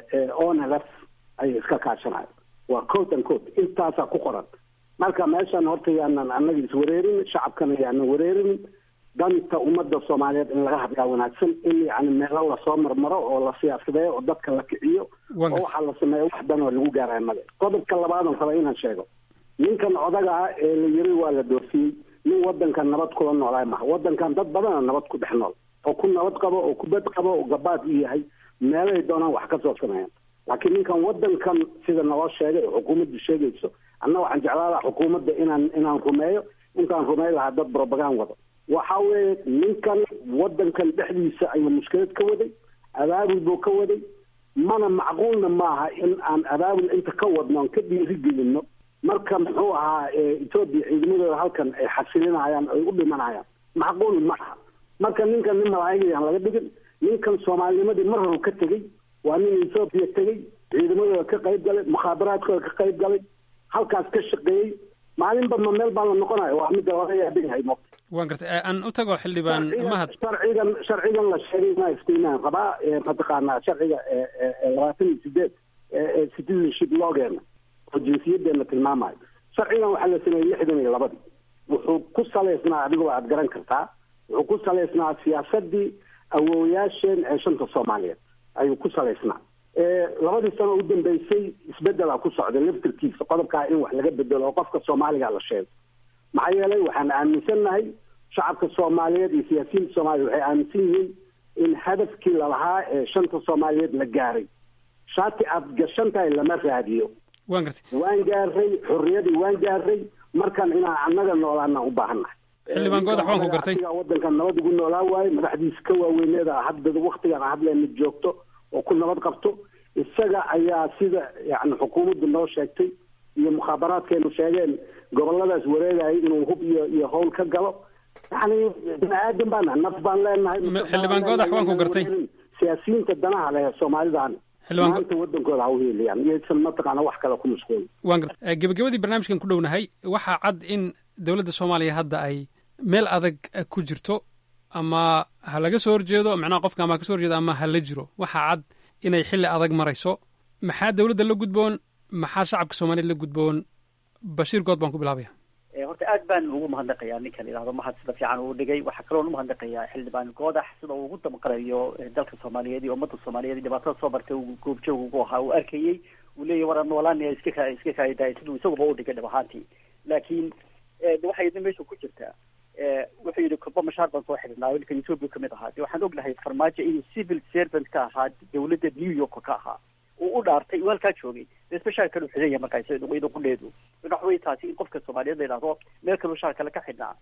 Speaker 3: onlf ayay iska kaashanayan waa code and code intaasaa ku qoran marka meeshan horta yaanan annaga iswareerin shacabkana yaanan wareerin danta ummadda soomaaliyeed in laga hadlaa wanaagsan in yani meelo lasoo marmaro oo la siyaasadeeyo oo dadka la kiciyo oo waxaa la sameeya wax dan oo lagu gaaraya male qodobka labaadan raba inaan sheego ninkan odaga ah ee la yiri waa la doofiyey nin wadankan nabad kula noolaa maha wadankan dad badana nabad ku dhex nool oo ku nabad qabo oo ku bad qabo oo gabaad u yahay meelay doonaan wax ka soo sameeyaan laakiin ninkan wadankan sida naloo sheegay oo xukuumaddu sheegayso anna waxaan jeclaa lahaa xukuumadda inaan inaan rumeeyo intaan rumey lahaa dad brobagan wado waxa weeye ninkan wadankan dhexdiisa ayuu mushkilad ka waday abaabul buu ka waday mana macquulna maaha in aan abaabul inta ka wadno aan ka dhiirigelino marka muxuu ahaa etoobiya ciidamadooda halkan ay xasilinayaan ay u dhimanayaan macquul ma aha marka ninkan nin malaa'igayaan laga dhigin ninkan soomaalinimadii mar horu ka tegey waa nin etoobiya tegey ciidamadooda ka qayb galay mukhaabaraadkooda ka qayb galay halkaas ka shaqeeyey maalinba ma meel baa la noqonayo waa midda laga yaabin yahay mo
Speaker 8: waan gartay aan u tago xildhibaan mahad
Speaker 3: sharcigan sharcigan la sheegay inaa istiinaan rabaa mataqaanaa sharciga labaatan iyo sideed citizenship loogeena oo jinsiyadeena tilmaamayo sharcigan waxaa la sameeyey lixdan iyo labadii wuxuu ku salaysnaa adigoo aad garan kartaa wuxuu ku salaysnaa siyaasadii awoowayaasheen ee shanta soomaaliyeed ayuu ku salaysnaa labadii sano u dambeysay isbedela ku socday laftirkiisa qodobkaa in wax laga bedelo oo qofka soomaaliga la sheego maxaa yeelay waxaan aaminsannahay shacabka soomaaliyeed iyo siyaasiyiinta soomaaliya waxay aaminsan yihiin in hadafkii lalahaa ee shanta soomaaliyeed la gaaray shaati aad gashan tahay lama raadiyo
Speaker 8: waan gartay
Speaker 3: waan gaaray xorriyadii waan gaaray markan inaan annaga noolaana u baahannahay
Speaker 8: xildhibaan goodax waan ku gartay
Speaker 3: wadankan nabad ugu noolaa waaye madaxdiisa ka waaweyneeda hadda waktigan hadlayna joogto oo ku nabad qabto isaga ayaa sida yani xukuumaddu noo sheegtay iyo mukhaabaraadkeenu sheegeen goboladaas wareegaya inuu hub iyo iyo howl ka galo yani bini aadan baan naf baan leenahay
Speaker 8: xildhibaan goodax waan ku gartay
Speaker 3: siyaasiyiinta danaha leh soomaalidan maanta wadankooda ha u heelayaan iyaysan mataqaana wax kale ku mashquulin
Speaker 8: waan gartay gebagabadii barnaamijkan ku dhownahay waxaa cad in dowladda soomaaliya hadda ay meel adag ku jirto ama ha laga soo horjeedo macnaha qofka ama ha ka so horjeedo ama ha la jiro waxaa cad inay xilli adag marayso maxaa dowladda la gudboon maxaa shacabka soomaaliyeed la gudboon bashiir good baan ku bilaabaya
Speaker 4: horta aad baan ugu mahadnaqayaa ninkan idhahdo mahad sida fiican uu dhigay waxaa kaloon umahadnaqayaa xildhibaan goodax sida uu ugu damqarayo dalka soomaaliyeed iyo ummadda soomaaliyeed dhibaatada soo martay uu goobjoog ugu ahaa uu arkayey uu leeyahy war noolaanaya iska ka iska kaayadaay siduu isaguba u dhigay dhab ahaantii laakiin waxay idin meesha ku jirtaa wuxuu yidhi kolba mashaar baan soo xidhnaa ninkan ethoopia kamid ahaa de waxaan ognahay farmaajo inuu civil servant ka ahaa dawladda new york ka ahaa uu u dhaartay uu halkaa joogay dee special kale u xidhan yahay markaa iyada qudheedu waxa wey taasi in qofka soomaaliyeed la yidhahdo meel kaloo shaar kale ka xidhnaa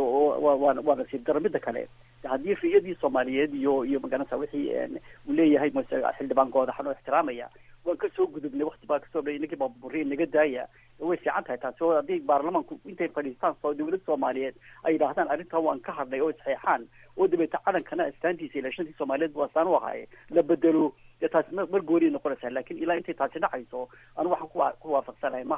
Speaker 4: waa waa nasiib daro mida kale haddii riyadii soomaaliyeed iyo iyo magaranaysa wixii uu leeyahay mase xildhibaan goodaxan oo ixtiraamaya waan kasoo gudubnay wakti baa kasoo dhay ninkii baaburiye naga daaya way fiican tahay taasi oo haddii baarlamaanku intay fadhiistaan soo dawladda soomaaliyeed ay yidhaahdaan arrintan waan ka hadnay oo isxeexaan oo dabeeta calankana astaantiisa ilaa shantii soomaaliyeed bu astaan u ahaaye la bedelo dee taasi mar gooriay noqonaysaa laakiin ilaa intay taasi dhacayso anu waxaan ku ku waafaqsanahay mahad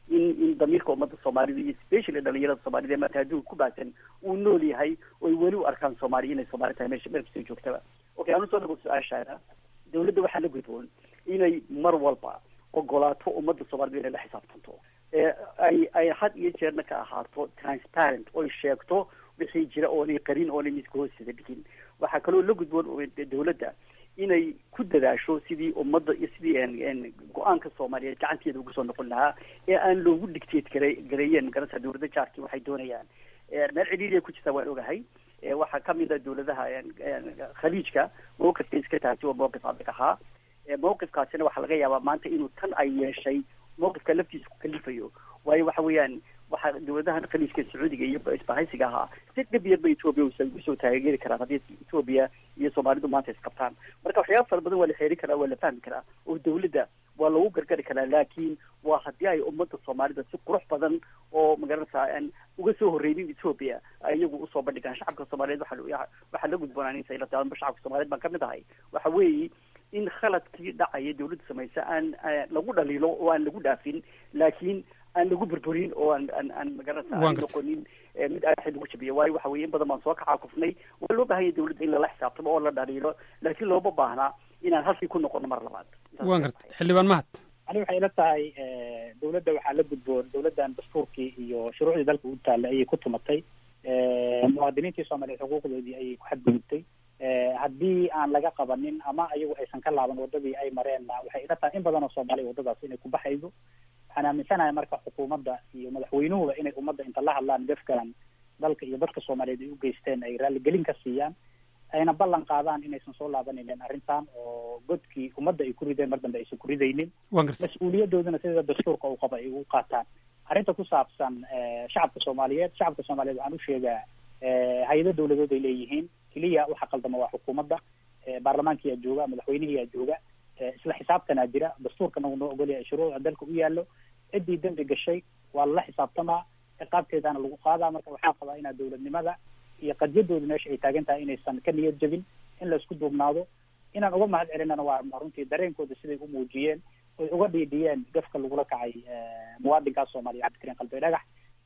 Speaker 4: in in damiirka ummadda soomaalida iyo specially dhalinyarada soomaalida ee maanta adduunka ku baahsan uu nool yahay oy weli u arkaan soomaaliya inay soomaali tahay meesha meel kastoo joogtaba okay anu soo dhago su-aashaada dawladda waxaa la gudboon inay mar walba ogolaato ummadda soomaalida inay la xisaabtanto ee ay ay had iyo jeerna ka ahaato transparent oy sheegto wixii jira oonay qarin oonay miska hoosteeda dhigin waxaa kaloo la gudboon dawladda inay ku dadaasho sidii ummadda iyo sidii go-aanka soomaaliyeed gacanteeda ugu soo noqon lahaa ee aan loogu dictate gare gareeyeen magarasa dawladda jaarkii waxay doonayaan meel cidhiiriya ku jirta waan ogahay waxaa kamid a dawladaha khaliijka mawqifka iska taagtay oo mawqif adag ahaa mawqifkaasina waxaa laga yaabaa maanta inuu tan ay yeeshay mawqifka laftiisa ku kalifayo waayo waxa weeyaan waxaa dawladahan khaliijka sacuudiga iyo isbahaysiga ahaa si dhib yarba etoobiya usoo taageeri karaan haddii etoobiya iyo soomaalidu maanta isqabtaan marka waxyaaba fara badan waa la xeeri karaa waa la fahmi karaa oo dawladda waa lagu gargari karaa laakiin waa haddii ay ummadda soomaalida si qurux badan oo magaranaysaa aan uga soo horreynin etoobiya iyagu usoo bandhigaan shacabka soomaaliyeed waxa waxaa la gudboonaaninsa ila taaba shacabka soomaaliyeed baan kamid ahay waxa weeye in khaladkii dhacaya dawladda samaysa aan lagu dhaliilo oo aan lagu dhaafin laakiin aan lagu burburin oo aan aan aan magaranaysa aan noqonin mid aaxid lagu jabiyo waayo waxa weye in badan baan soo kacaakufnay waa loo baahan yahay dawladda in lala xisaabtamo oo la dhaliilo laakiin looma baahnaa inaan halkii ku noqono mar labaad
Speaker 8: waan gartay xildhibaan mahad
Speaker 10: ani waxay ila tahay dawladda waxaa la gudboon dawladdan dastuurkii iyo shuruucdii dalka u taallay ayay ku tumatay muwaadiniintii soomaaliyeed xuquuqdoodii ayay ku xadgudubtay haddii aan laga qabanin ama ayagu aysan ka laaban wadadii ay mareenna waxay ila tahay in badan oo soomaaliya waddadaas inay ku baxayso waxaan aaminsanahay marka xukuumadda iyo madaxweynuhuba inay ummadda inta la hadlaan defkan dalka iyo dadka soomaaliyeed ay u geysteen ay raalligelin ka siiyaan ayna ballan qaadaan inaysan soo laabanaynin arrintan oo godkii ummadda ay ku rideen mar dambe aysan ku ridaynin mas-uuliyadoodana sida dastuurka uu qaba ay u qaataan arrinta ku saabsan shacabka soomaaliyeed shacabka soomaaliyeed waxaan u sheegaa hay-ado dawladood ay leeyihiin keliya waxa qaldama waa xukuumadda baarlamaankiyaa jooga madaxweynihiyaa jooga isla xisaabtanaa jira dastuurkana uu noo ogolyahay shuruucda dalka u yaallo ciddii dembi gashay waa lala xisaabtamaa ciqaabteedaana lagu qaadaa marka waxaa qabaa inaa dawladnimada iyo qadyadooda meesha ay taagan tahay inaysan ka niyad jabin in laisku duubnaado inaan uga mahad celinana waa runtii dareenkooda siday u muujiyeen oy uga dhiidhiyeen gafka lagula kacay muwaadinkaas soomaaliya cabdikariin qalbe dhagax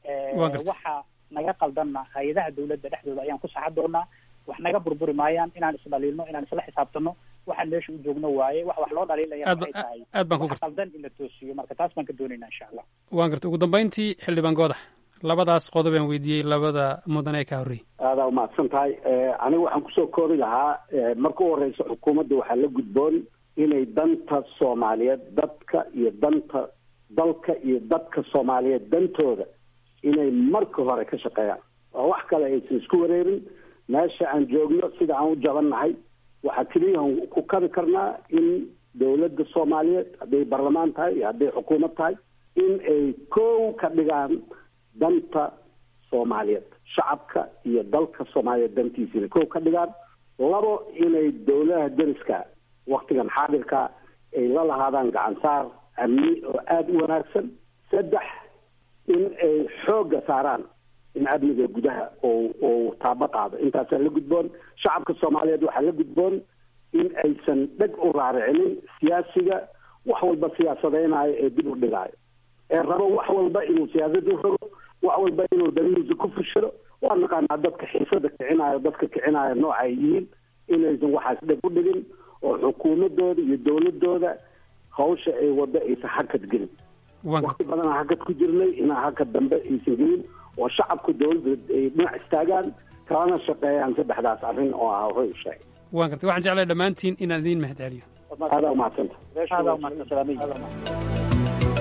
Speaker 10: waxa naga qaldanna hay-adaha dawladda dhexdooda ayaan ku saxa doonaa wax naga burburi maayaan inaan isdhaliilno inaan isla xisaabtano waxaan meesha u joogno waaye wax wax loo dhaliilaya waxay tahay
Speaker 8: aad baan ku
Speaker 10: wax qaldan in la toosiyo marka taas baan ka doonaynaa insha allah
Speaker 8: waan gartay ugu dambayntii xildhibaan goodax labadaas qodob aan weydiiyey labada mudan ee ka horreeyey
Speaker 3: aadaa umahadsan tahay aniga waxaan kusoo koobi lahaa marka u horeysa xukuumadda waxaa la gudboon inay danta soomaaliyeed dadka iyo danta dalka iyo dadka soomaaliyeed dantooda inay marka hore ka shaqeeyaan oo wax kale aysan isku wareerin meesha aan joogno sida aan u jabannahay waxaa keliyahan ku kabi karnaa in dawladda soomaaliyeed hadday barlamaan tahay iyo hadday xukuumad tahay in ay kow ka dhigaan danta soomaaliyeed shacabka iyo dalka soomaaliyeed dantiisa inay kow ka dhigaan labo inay dawladaha deriska waktigan xaadirka ay la lahaadaan gacansaar amni oo aada u wanaagsan saddex in ay xoogga saaraan in amniga gudaha oo oo taabo qaado intaasaa la gudboon shacabka soomaaliyeed waxaa la gudboon in aysan dheg u raaricinin siyaasiga wax walba siyaasadeynayo ee dib u dhigaayo ee rabo wax walba inuu siyaasada u rogo wax walba inuu danihiisa ku fushado waa naqaanaa dadka xiisada kicinayo dadka kicinayo nooca ay yihiin inaysan waxaas dheg u dhigin oo xukuumadooda iyo dawladooda hawsha ay wado aysan hakad gelin wakti badanaa hakad ku jirnay inaa hakad dambe aysan gelin oo shacabka dawladda ay dhinac istaagaan kalana shaqeeyaan saddexdaas arrin oo ah hoy sheegay
Speaker 8: waan gartay waxaan jeclay dhammaantiin inaan idiin mahad celiyo
Speaker 3: aadaa umahadsanta
Speaker 10: aadaa umahadsan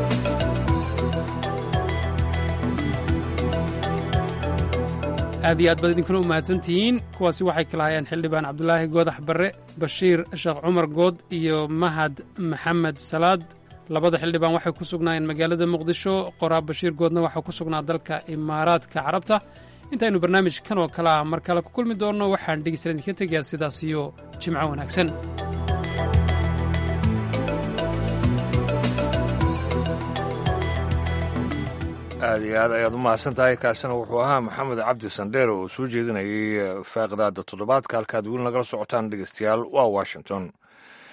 Speaker 8: aad iyo aad baad idinkuna u mahadsantihiin kuwaasi waxay kala hayaan xildhibaan cabdulaahi goodax barre bashiir sheekh cumar good iyo mahad maxamed salaad labada xildhibaan waxay ku sugnaayeen magaalada muqdisho qoraa bashiir goodna waxaa ku sugnaa dalka imaaraadka carabta intaynu barnaamijkan oo kale ah mar kale ku kulmi doonno waxaan dhegeystalan idinka tegayaa sidaas iyo jimco wanaagsan
Speaker 1: aad iyo aad ayaad u mahadsan tahay kaasina wuxuu ahaa maxamed cabdi sandheere oo soo jeedinayay faaqidaada toddobaadka halkaad weli nagala socotaan dhegeystayaal waa washington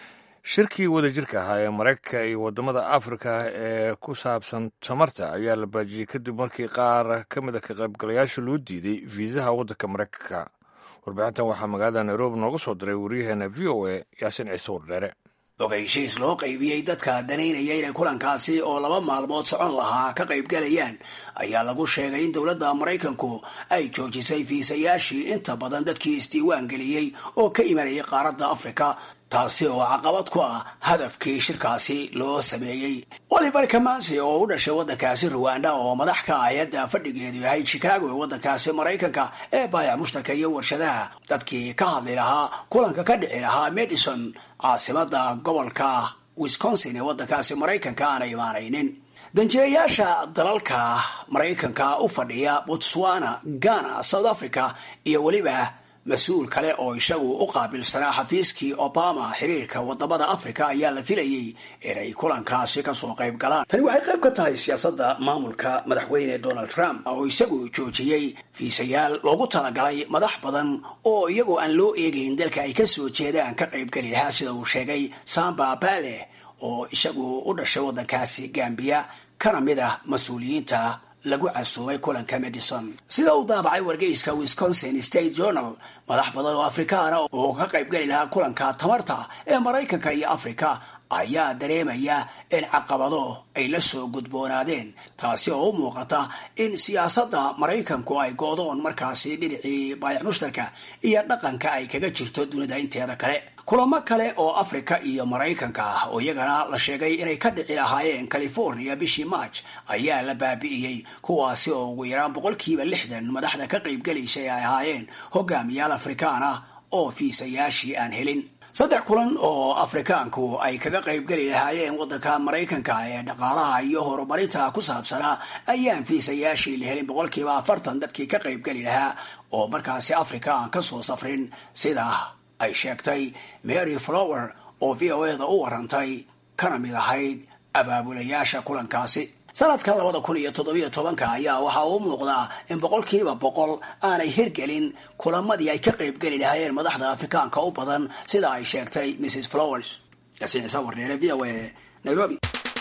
Speaker 1: shirkii wadajirka ahaa ee maraykanka iyo waddamada afrika ee ku saabsan tamarta ayaa la baajiyey kadib markii qaar ka mid a ka qaybgalayaasha loo diiday fiisaha waddanka maraykanka warbixintan waxaa magaalada nairobi nooga soo diray waryaheena v o a yaasin ciise wardheere
Speaker 13: ogeysiis loo qaybiyey dadka danaynaya inay kulankaasi oo laba maalmood socon lahaa ka qaybgalayaan ayaa lagu sheegay in dowladda maraykanku ay joojisay fiisayaashii inta badan dadkii isdiiwaan geliyey oo ka imanayay qaaradda afrika taasi oo caqabad ku ah hadafkii shirkaasi loo sameeyey oliver kamansi oo u dhashay waddankaasi ruwanda oo madax ka hay-adda fadhigeedu yahay chicago ee waddankaasi maraykanka ee baayac mushtarka iyo warshadaha dadkii ka hadli lahaa kulanka ka dhici lahaa medison caasimada gobolka wisconsin ee waddankaasi maraykanka aana imaanaynin danjirayaasha dalalka maraykanka u fadhiya botswana ghana south africa iyo weliba mas-uul kale oo isagu u qaabilsanaa xafiiskii obama xiriirka wadamada africa ayaa la filayey inay kulankaasi kasoo qayb galaan tani waxay qayb ka tahay siyaasadda maamulka madaxweyne donald trump oo isagu joojiyey fiisayaal loogu talagalay madax badan oo iyagoo aan loo eegayn dalka ay kasoo jeedaan ka qaybgeli lahaa sida uu sheegay samba bale oo isagu u dhashay waddankaasi gambiya kana mid ah mas-uuliyiinta lagu casuumay kulanka medison sida uu daabacay wargeyska wisconsin state journal madax badan oo afrikaana oo ka qaybgeli lahaa kulanka tamarta ee maraykanka iyo afrika ayaa dareemaya in caqabado ay la soo gudboonaadeen taasi oo u muuqata in siyaasadda maraykanku ay go-doon markaasi dhinacii baayac mushtarka iyo dhaqanka ay kaga jirto dunida inteeda kale kulamo kale oo afrika iyo maraykanka ah oo iyagana la sheegay inay ka dhici lahaayeen california bishii march ayaa la baabi'iyey kuwaasi oo ugu yaraan boqolkiiba lixdan madaxda ka qaybgelaysay ay ahaayeen hogaamiyaal afrikaan ah oo fiisayaashii aan helin saddex kulan oo afrikaanku ay kaga qaybgeli lahaayeen waddanka maraykanka ee dhaqaalaha iyo horumarinta ku saabsanaa ayaan fiisayaashii la helin boqolkiiba afartan dadkii ka qaybgeli lahaa oo markaasi afrika aan kasoo safrin sidaa ay sheegtay mary flower oo v o eda u warantay kana mid ahayd abaabulayaasha kulankaasi sanadka labada kun iyo toddobiyo tobanka ayaa waxaa uu muuqdaa in boqolkiiba boqol aanay hirgelin kulamadii ay ka qaybgeli lahaayeen madaxda afrikaanka u badan sida ay sheegtay mrs flowers yaasiin ciise wardheere v o a nairobi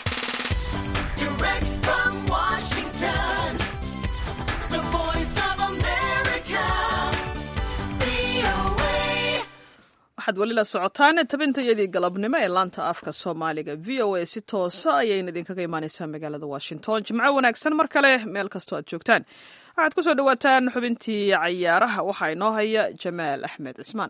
Speaker 2: waxaad weli la socotaan tabintayadii galabnimo ee laanta afka soomaaliga v o a si toosa ayayna idinkaga imaaneysaa magaalada washington jimco wanaagsan mar kale meel kastoo aad joogtaan waxaad ku soo dhawaataan xubintii cayaaraha waxaa inoo haya jamaal axmed cismaan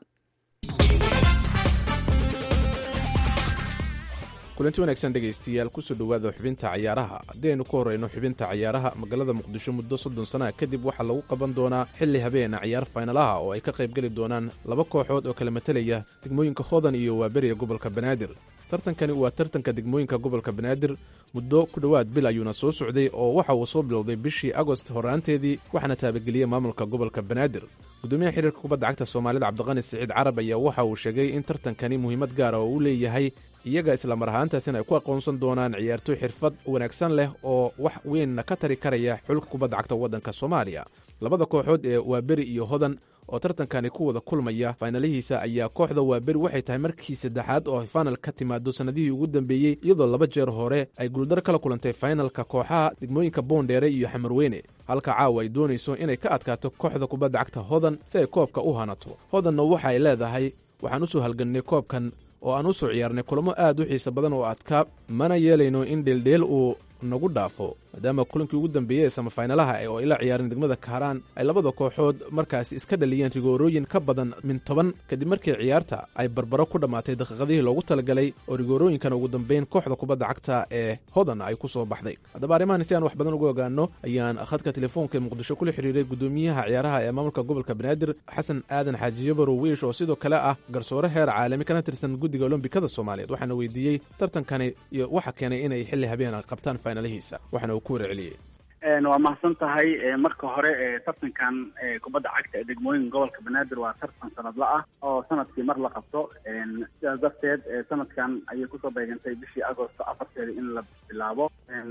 Speaker 14: kulanti wanaagsan dhegaystayaal kusoo dhowaada xubinta cayaaraha haddii aynu ku horrayno xubinta cayaaraha magaalada muqdisho muddo soddon sana kadib waxaa lagu qaban doonaa xilli habeena ciyaar faynalaha oo ay ka qaybgeli doonaan laba kooxood oo kala matelaya degmooyinka hodan iyo waaberiga gobolka banaadir tartankani waa tartanka degmooyinka gobolka banaadir muddo ku dhowaad bil ayuuna soo socday oo waxa uu soo bilowday bishii agost horraanteedii waxaana taabageliyey maamulka gobolka banaadir gudoomiyaha xiriirka kubadda cagta soomaalida cabdiqani siciid carab ayaa waxa uu sheegay in tartankani muhiimad gaara oo uu leeyahay iyaga islamar ahaantaasina ay ku aqoonsan doonaan ciyaartoy xirfad wanaagsan leh oo wax weynna ka tari karaya xulka kubadda cagta waddanka soomaaliya labada kooxood ee waaberi iyo hodan oo tartankani ku wada kulmaya faynalihiisa ayaa kooxda waaberi waxay tahay markii saddexaad oo ay fainal ka timaado sannadihii ugu dambeeyey iyadoo laba jeer hore ay guuldar kala kulantay fainalka kooxaha degmooyinka boondheere iyo xamarweyne halka caawa ay doonayso inay ka adkaato kooxda kubadda cagta hodan si ay koobka u hanato hodanna waxa ay leedahay waxaan u soo halgannay koobkan oo aan u soo ciyaarnay kulamo aad u xiisa badan oo adkaa mana yeelayno in dheeldheel uu nagu dhaafo maadaama kulankii ugu dambeeyey ee samafaynalaha oo ay la ciyaareen degmada kaaraan ay labada kooxood markaasi iska dhaliyeen rigoorooyin ka badan min toban kadib markii ciyaarta ay barbaro ku dhammaatay daqiiqadihii loogu talagalay oo rigoorooyinkana ugu dambeyn kooxda kubadda cagta ee hodan ay ku soo baxday haddaba arrimahan si aan wax badan uga ogaano ayaan khadka telefoonka ee muqdisho kula xiriiray gudoomiyaha ciyaaraha ee maamulka gobolka banaadir xasan aadan xaaji yabarow wiish oo sidoo kale ah garsoore heer caalami kana tirsan guddiga olombikada soomaaliyeed waxaana weydiiyey tartankani iyo waxa keenay inay xilli habeen qabtaan faynalihiisa waxaana uu ku warceliyey
Speaker 11: waa mahadsan tahay marka hore tartankan kubadda cagta ee degmooyinka gobolka banaadir waa tartan sanadla ah oo sanadkii mar la qabto sidaas darteed sanadkan ayay kusoo beegantay bishii agosto afarteeda in la bilaabo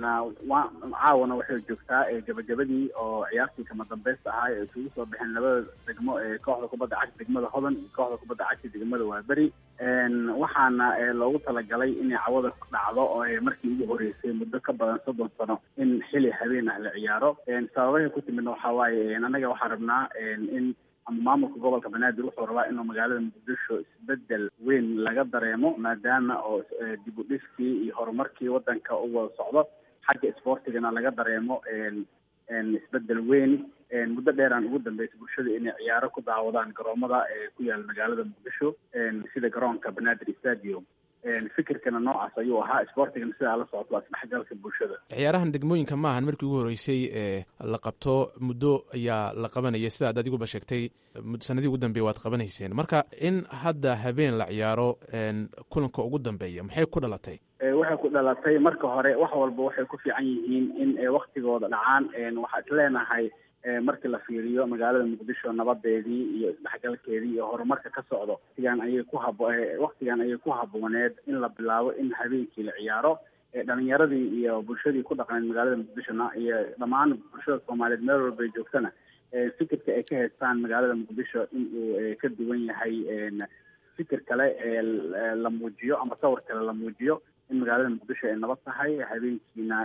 Speaker 11: caawana waxay joogtaa gabagabadii oo ciyaartii kama dambeysta ahaa ee isugu soo baxeen labada degmo ee kooxda kubadda cagta degmada hodan iyo kooxda kubadda cagta degmada waaberi
Speaker 15: waxaana loogu talagalay inay cawada ku dhacdo oo markii ugu horeysay muddo ka badan soddon sano in xili habeen ah la ciyaaro sababahay ku timidna waxaa waaye annaga waxaan rabnaa in maamulka gobolka banaadir wuxuu rabaa inuu magaalada muqdisho isbedel weyn laga dareemo maadaama oo dib u dhiskii iyo horumarkii wadanka u wada socdo xagga isboortigana laga dareemo isbedel weyn muddo dheeraan ugu dambeysay bulshada inay ciyaaro ku daawadaan garoomada ku yaala magaalada muqdisho sida garoonka banaadir stadium fikirkana noocaas ayuu ahaa isboortigana sidaa la socoto waa isdhexgalka bulshada
Speaker 14: ciyaarahan degmooyinka maahan markii ugu horreysay ee la qabto muddo ayaa la qabanaya sidaad adiguba sheegtay sanadii ugu dambeeya waad qabanayseen marka in hadda habeen la ciyaaro kulanka ugu dambeeya maxay ku dhalatay
Speaker 15: waxay ku dhalatay marka hore wax walba waxay ku fiican yihiin in waktigooda dhacaan waxaa isleenahay markii la fiiriyo magaalada muqdisho nabadeedii iyo isdhexgalkeedii iyo horumarka ka socdo watigan ayay ku hab waktigan ayay ku habooneed in la bilaabo in habeenkii la ciyaaro dhalinyaradii iyo bulshadii ku dhaqaneed magaalada muqdishona iyo dhammaan bulshada soomaaliyeed meel walbay joogtana fikirka ay ka haystaan magaalada muqdisho in uu ka duwan yahay fikir kale la muujiyo ama sawir kale la muujiyo in magaalada muqdisho ay nabad tahay habeenkiina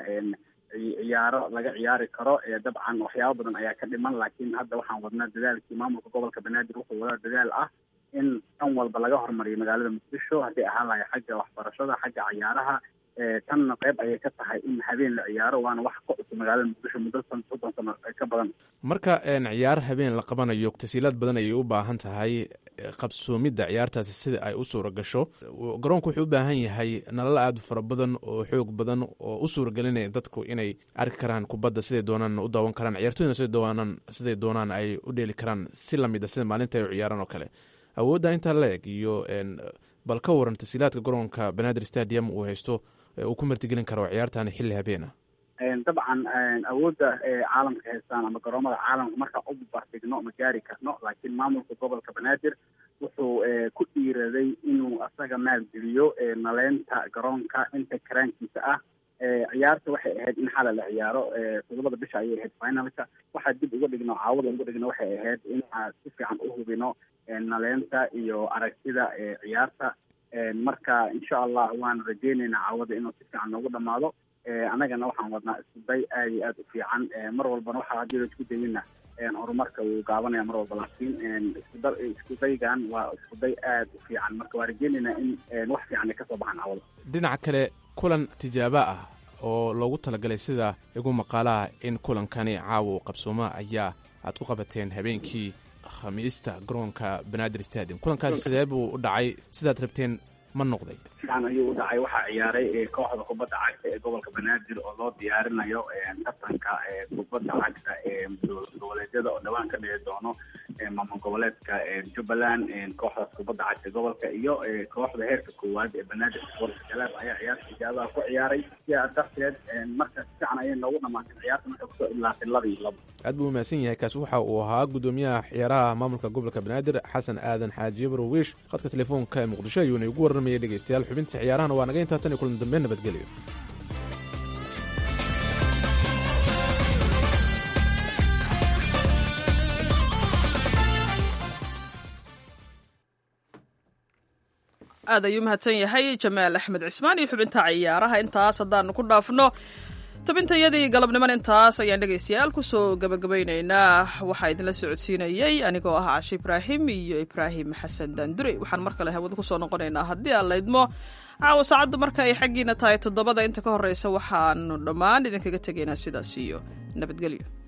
Speaker 15: ciyaaro laga ciyaari karo dabcan waxyaaba badan ayaa ka dhiman laakiin hadda waxaan wadnaa dadaalkii maamulka gobolka banaadir wuxuu wadaa dadaal ah in dhan walba laga hormariyo magaalada muqdisho hadday ahaan lahay xagga waxbarashada xagga ciyaaraha tanna qayb ayay ka tahay in habeen la ciyaaro waana wax ka cusub magaalada muqdisho muddo san soddon sano ka badan
Speaker 14: marka ciyaar habeen la qabanayo tasiilaad badan ayay u baahan tahay qabsoomidda ciyaartaasi sida ay u suura gasho garoonku wuxuu u baahan yahay nalal aad u fara badan oo xoog badan oo u suuragelinaya dadku inay arki karaan kubadda siday doonaan u daawan karaan ciyaartoyna siday doonaan siday doonaan ay u dheeli karaan si lamid a sida maalinta ay u ciyaaraan oo kale awoodda intaa la eg iyo bal ka waran tasiilaadka garoonka banaadir stadium uu haysto uu ku martigelin karo ciyaartani xilli habeena
Speaker 15: dabcan awoodda caalamka haystaan ama garoomada caalamka markaan u barbardhigno ma gaari karno laakiin maamulka gobolka banaadir wuxuu ku dhiiraday inuu asaga maalgeliyo naleynta garoonka inta karaankiisa ah ciyaarta waxay ahayd in xala la ciyaaro todobada bisha ayay ahayd finalka waxaa dib uga dhigno caawada uga dhigno waxay ahayd in aan si fiican u hubino naleynta iyo aragtida ciyaarta marka insha allah waan rajeyneynaa caawada inuu si fiican noogu dhamaado annagana waxaan wadnaa iskuday aad iyo aad u fiican mar walbana waxaa haddii la isku dayina horumarka wuu gaabanaya mar walba laakiin iskuda iskudaygan waa iskuday aad u fiican marka waa rajeyneynaa in wax fiican ay kasoo baxaan caawada
Speaker 14: dhinaca kale kulan tijaabo ah oo loogu talagalay sida igu maqaalaha in kulankani caawa uu qabsooma ayaa aad ku qabateen habeenkii khamiista garoonka banaadir stadium kulankaasi sidee buu u dhacay sidaad rabteen ma noqday
Speaker 15: fiican ayuu u dhacay waxaa ciyaaray kooxda kubadda cagta ee gobolka banaadir oo loo diyaarinayo tartanka kubadda cagta ee goboleedyada oo dhawaan ka dhici doono maamul goboleedka jubbaland kooxdaas kubadda cagta gobolka iyo kooxda heerka koowaad ee banaadir sports club ayaa ciyaarta ijaabaha ku ciyaaray sidaa darteed marka si fiican ayay noogu dhamaatay ciyaarta marka kusoo ilaatay laba iyo labo
Speaker 14: aad buu umahadsan yahay kaasi waxa uu ahaa gudoomiyaha ciyaaraha maamulka gobolka banaadir xasan aadan xaaji barwiish khadka telefoonka ee muqdisho ayuuna igu warramayay dhegeystayaal xubinta ciyaarahana waa naga intaa tan iyo kulan dambe nabadgelyo
Speaker 2: aad ayuu mahadsan yahay jamaal axmed cismaan iyo xubinta ciyaaraha intaas haddaanu ku dhaafno tabintayadii galabniman intaas ayaan dhegaystayaal kusoo gabagabaynaynaa waxaa idinla socodsiinayey anigoo ah cashe ibraahim iyo ibraahim xasan daandure waxaan mar kale hawada kusoo noqonaynaa haddii aan laydmo caawa saacaddu marka ay xaggiina tahay toddobada inta ka horreysa waxaanu dhammaan idinkaga tegaynaa sidaas iyo nabadgelyo